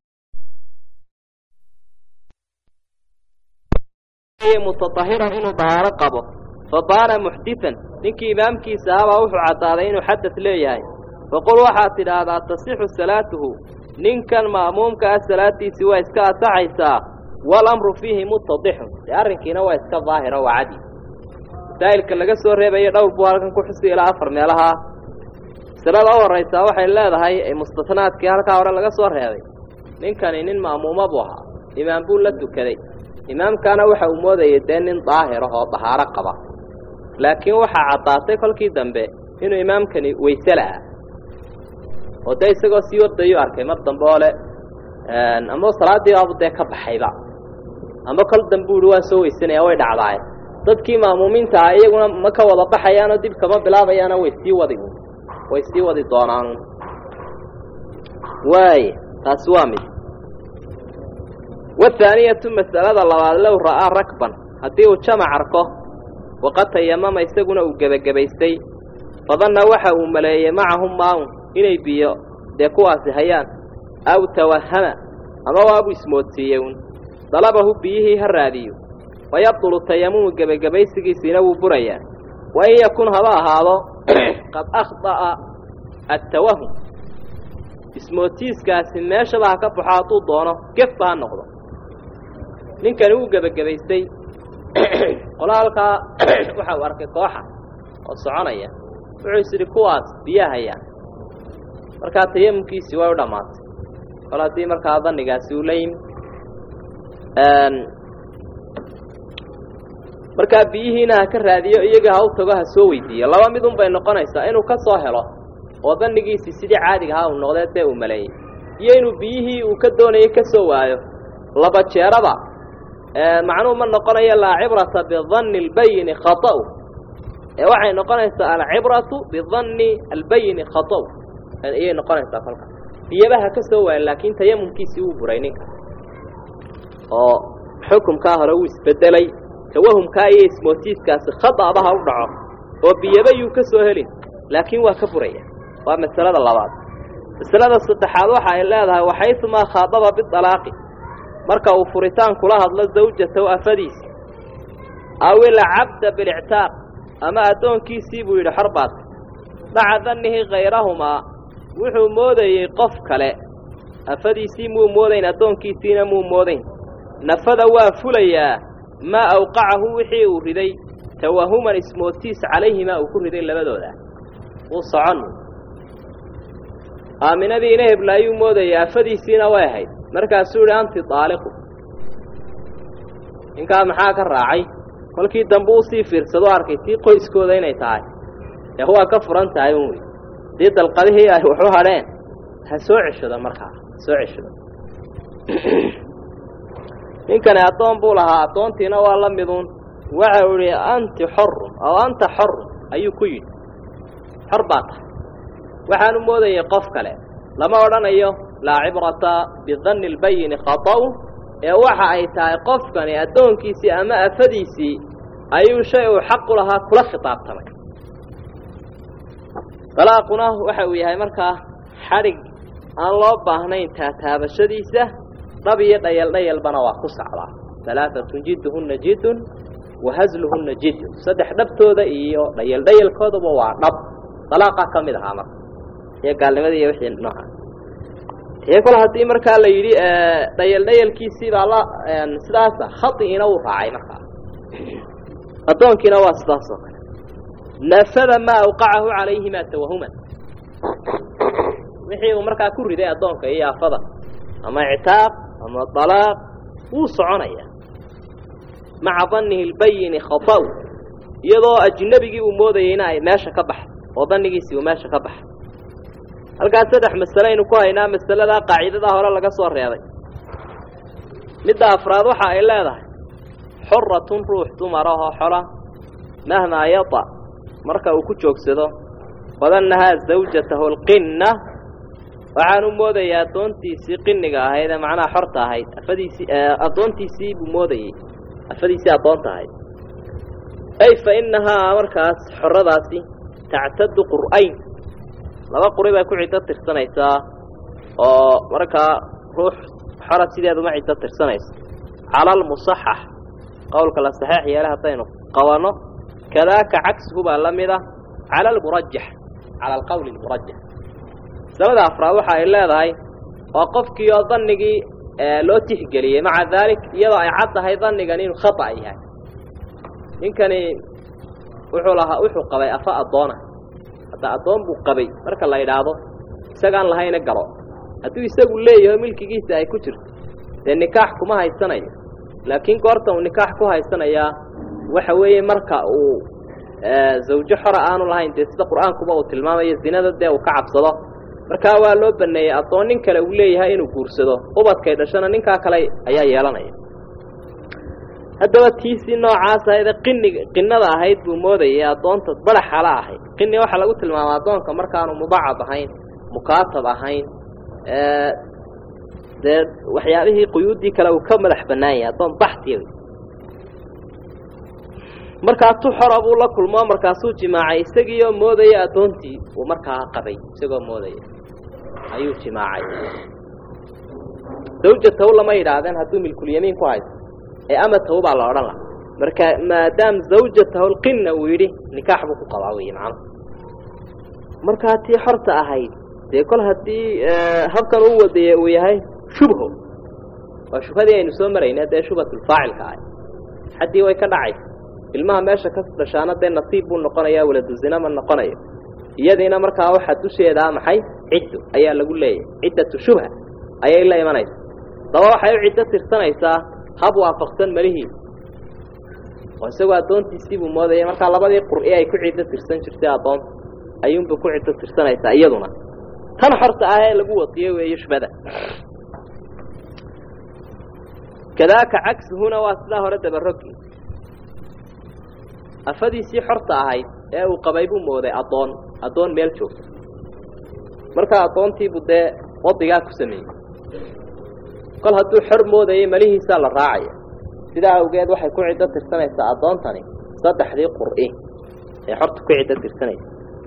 mutatahiran inuu dahaaro qabo fa baana muxdisan ninkii imaamkiisa ahabaa wuxuu caddaaday inuu xadas leeyahay faqul waxaad tidhaahdaa tasixu salaatuhu ninkan ma'muumka ah salaadiisii waa iska asaxaysaa walamru fiihi mutadixun dee arrinkiina waa iska daahiro waa cadi masaa'ilka laga soo reebayo dhowr buu halkan ku xusi ilaa afar meelaha masalada u horraysaa waxay leedahay mustasnaadkii halkaa hore laga soo reebay ninkani nin ma'muuma buu ahaa imaam buu la tukaday imaamkaana waxa uu moodayay dee nin daahir ah oo dahaaro qaba laakiin waxaa caddaatay kolkii dambe inuu imaamkani weyse la'ah oo dee isagoo sii wardayuu arkay mar dambe oo le ama salaaddii baabu dee ka baxayba ama kol dambe uhi waan soo weysanaya way dhacdaaye dadkii ma'muumiinta ah iyaguna ma ka wada baxayaanoo dib kama bilaabayaana way sii wadi way sii wadi doonaan waay taasi waa mid wathaaniyatu mas'alada labaad low ra'aa rakban haddii uu jamac arko waqad tayamama isaguna uu gebagabaystay fadanna waxa uu maleeyey macahum maaun inay biyo dee kuwaasi hayaan aw tawahama ama waabuu ismoodsiiyey un dalabahu biyihii ha raadiyo wayabdulu tayamumu gebagabaysigiisiina wuu burayaa wa in yakun haba ahaado qad akhda'a attawahum ismootiiskaasi meeshaba ha ka baxo hadduu doono gefba ha noqdo ninkani wuu gebagabaystay qola halkaa waxa uu arkay kooxa oo soconaya wuxuu is idhi kuwaas biyaa hayaan markaa tayamumkiisii way u dhammaatay kol haddii markaa dannigaasi uu la yimi markaa biyihiina ha ka raadiyo iyaga ha u tago ha soo weydiiyo laba midun bay noqonaysaa inuu ka soo helo oo dannigiisii sidii caadiga ahaa uu noqdee dee uu maleeyey iyo inuu biyihii uu ka doonayay ka soo waayo laba jeeraba macnuhu ma noqonayo laa cibrata bidanni albayini khata'u ee waxay noqonaysaa alcibratu bidanni albayini khata'u ayay noqonaysaa kolka biyaba ha ka soo waayo laakiin tayamumkiisii wuu buray ninka oo xukumkaa hore wuu isbedelay tawahumkaa iyo ismootiiskaasi khada'ba ha u dhaco oo biyaba yuu ka soo helin laakiin waa ka buraya waa masalada labaad masalada saddexaad waxa ay leedahay waxaysumaa khaadaba bidalaaqi marka uu furitaan kula hadlo zawjatow afadiisi aw ilcabda bilictaaq ama addoonkiisii buu yidhi xor baad maca dannihi khayrahumaa wuxuu moodayey qof kale afadiisii muu moodayn addoonkiisiina muu moodayn nafada waa fulayaa maa awqacahu wixii uu riday tawahuman ismootiis calayhimaa uu ku riday labadooda wuu socon aaminadiina hebla ayuu moodayay afadiisiina way ahayd markaasuu yidhi anti daaliqu ninkaa maxaa ka raacay kolkii dambe usii fiirsado arkay tii qoyskooda inay tahay ee waa ka furan tahay un wey dii dalqadihii ay waxu hadheen ha soo ceshado markaa ha soo ceshado ninkani addoon buu lahaa addoontiina waa la miduun waxa uu ihi anti xorun aw anta xorun ayuu ku yidhi xor baa tahay waxaanu moodayay qof kale lama odhanayo laa cibrata bidanni lbayini khata'u ee waxa ay tahay qofkani addoonkiisii ama afadiisii ayuu shay uu xaq u lahaa kula khitaabtamay dalaaquna waxa uu yahay markaa xadhig aan loo baahnayn taataabashadiisa dhab iyo dhayal dhayalbana waa ku sacdaa alaaatun jidduhunna jiddun wahasluhunna jiddun saddex dhabtooda iyo dhayal dhayalkoodaba waa dhab dalaaqaa ka mid ahaa marka iyo gaalnimada iyo wixii nooca tee kole haddii markaa la yidhi dhayal dhayalkiisii baa la sidaasa khaiina wuu raacay markaa addoonkiina waa sidaas oo kale nafada maa awqacahu calayhima tawahuman wixii uu markaa ku riday addoonka iyo afada ama ictaaq ama dalaaq wuu soconaya maca dannihi lbayini khata'u iyadoo ajnabigii uu moodayeyna ay meesha ka baxay oo dannigiisii uu meesha ka baxay halkaas saddex masale aynu ku haynaa masaladaa qaacidadaa hore laga soo reebay midda afraad waxa ay leedahay xoratun ruux dumarahoo xola mahmaa yata marka uu ku joogsado badannahaa zawjatahu alqinna waxaan u moodayaa addoontiisii qiniga ahayd ee macnaha xorta ahayd afadiisii addoontiisii buu moodayey afadiisii addoonta ahayd ay fa innahaa markaas xoradaasi tactadu qur'ayn laba quri bay ku ciddo tirsanaysaa oo markaa ruux xora sideeduma ciddo tirsanayso cala almusaxax qowlka la saxeex yeele haddaynu qabanno kadaaka cagsigu baa la mid ah cala almurajax cala alqowli almurajax masalada afraad waxa ay leedahay oo qofkii oo dannigii loo tixgeliyey maca daalik iyadoo ay cad tahay dannigan inuu khata yahay ninkani wuxuu lahaa wuxuu qabay afa addoona hadda addoon buu qabay marka la idhaahdo isagaan lahayna galo hadduu isagu leeyaho milkigiisa ay ku jirto dee nikaax kuma haysanayo laakiin goorta uu nikaax ku haysanayaa waxa weeye marka uu zawjo xora aanu lahayn dee sida qur-aankuba uu tilmaamayo zinada dee uu ka cabsado markaa waa loo baneeyey addoon nin kale uu leeyahay inuu guursado ubadkay dhashana ninkaa kale ayaa yeelanaya haddaba tiisii noocaas ahaydee qiniga qinada ahayd buu moodayay addoonta badaxala ahayd qini waxaa lagu tilmaama addoonka markaanu mubacad ahayn mukaatab ahayn dee waxyaabihii quyuuddii kale uu ka madax bannaan yahay addoon baxtiya markaasuu xora buu la kulmoo markaasuu jimaacay isagiioo moodaya addoontii uu markaa qabay isagoo moodaya ayuu jimaacay zawjatahu lama yidhaahdeen hadduu milkulyamiin ku haysto ee amatahu baa la odhan laha marka maadaam zawjatahu lqinna uu yidhi nikaax buu ku qabaa wey macnuhu markaa tii xorta ahayd dee kol haddii habkan uu wadeye uu yahay shubho waa shubhadii aynu soo marayna dee shubhatulfaacilka ahay xaddii way ka dhacaysa ilmaha meesha ka dhashaana dee nasiib buu noqonayaa waladuzina ma noqonayo iyadiina markaa waxaa dusheedaa maxay ciddo ayaa lagu leeyahay ciddatu shubha ayay la imanaysa daba waxay u ciddo tirsanaysaa hab waafaqsan malihiisa oo isagoo addoontiisii buu moodaya markaa labadii qur'i ay ku ciddo tirsan jirtay addoonta ayuunbay ku ciddo tirsanaysaa iyaduna tan xorta ah ee lagu wadiyo weeye shubhada kadaaka cagsuhuna waa sidaa hore dabarogi afadiisii xorta ahayd ee uu qabay buu mooday addoon addoon meel joogta markaa addoontiibuu dee wadigaa ku sameeyey kol hadduu xor moodayay malihiisaa la raacaya sidaa awgeed waxay ku ciddo tirsanaysaa addoontani saddexdii qur'i ee xorta ku ciddo tirsanaysa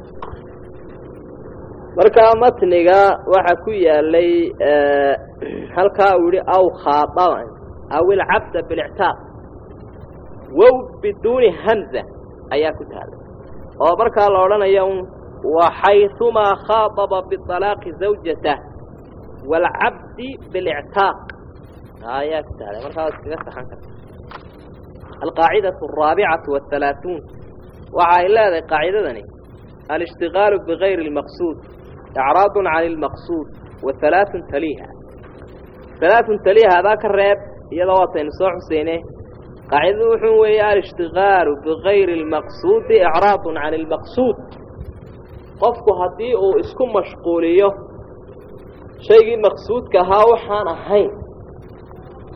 markaa matniga waxaa ku yaalay halkaa uu yihi aw khaadaban aw ilcabda bilictaaq wow biduuni hamza ayaa ku taala oo markaa la odhanaya un waxayumaa khaaطaba biطalaaqi zawjatah wاlcabdi biاlictaaq ayaa ku taala markaa waad iskaga saxan karta alqaacidaة الraabicaةu والhalaaثuun waxa ay leedahay qaacidadani alاshtigaalu bigayri اlmaqsuud icraad can اlmaqsuud wahalaaثun taliiha halaaثun taliiha adaa ka reeb iyadoo waataynu soo xuseyne qaacidadu wuxuu weeye alishtigaalu bigayri اlmaqsuudi icraad can اlmaqsuud qofku haddii uu isku mashquuliyo shaygii maqsuudka ahaa waxaan ahayn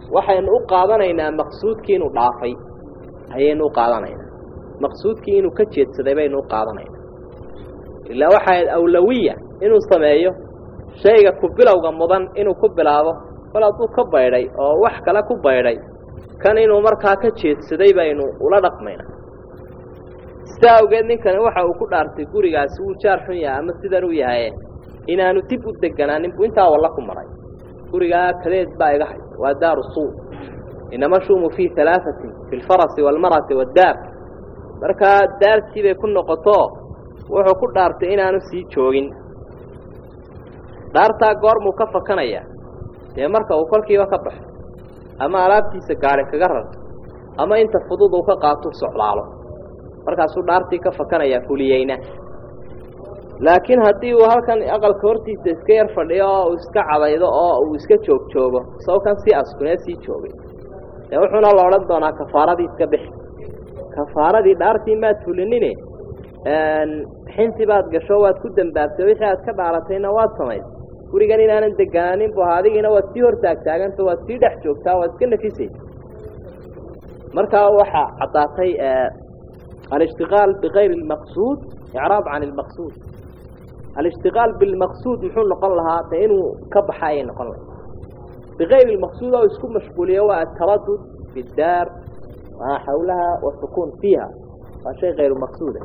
waxaynu u qaadanaynaa maqsuudkii inuu dhaafay ayaynu u qaadanaynaa maqsuudkii inuu ka jeedsaday baynu u qaadanaynaa ilaa waxaa awlawiya inuu sameeyo shayga ku bilowga mudan inuu ku bilaabo kol hadduu ka baydhay oo wax kale ku baydhay kan inuu markaa ka jeedsaday baynu ula dhaqmaynaa sidaa awgeed ninkani waxa uu ku dhaartay gurigaasi wuu jaar xun yahay ama sidan uu yahaye inaanu dib u deganaanin buu intaa walla ku maray gurigaa kadeed baa iga haysa waa daaru suu inama shumu fii alaaثatin fi lfarasi waalmarati waaddaar markaa daartii bay ku noqoto wuxuu ku dhaartay inaanu sii joogin dhaartaa goormuu ka fakanaya dee marka uu kolkiiba ka baxo ama alaabtiisa gaari kaga rarto ama inta fudud uu ka qaato socdaalo markaasuu dhaartii ka fakanayaa fuliyeyna laakiin haddii uu halkan aqalka hortiisa iska yar fadhiyo oo uu iska cadaydo oo uu iska joog joogo isagoo kan sii askunee sii joogay dee wuxuuna la odhan doonaa kafaaradii iska bixi kafaaradii dhaartii maad fulinine xinti baad gasho waad ku dambaabtay wixii aad ka dhaaratayna waad samaysay gurigan inaanan deganaanin bu adigiina waad sii hortaagtaaganta waad sii dhex joogtaa waad iska nafisaysa markaa waxaa caddaatay alishtiqaal bikayri اlmaqsuud icraab can اlmaqsuud alishtiqaal bilmaqsuud muxuu noqon lahaa de inuu ka baxa ayay noqon lahay bikayri اlmaqsuud oo isku mashquuliyo waa ataradud fi daar maa xawlaha wasukuun fiiha waa shay kayru maqsuuda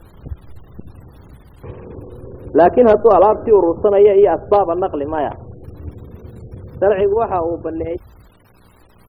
laakiin hadduu alaabtii urursanayo iyo asbaaba naqli maya sharcigu waxa uu baneeyey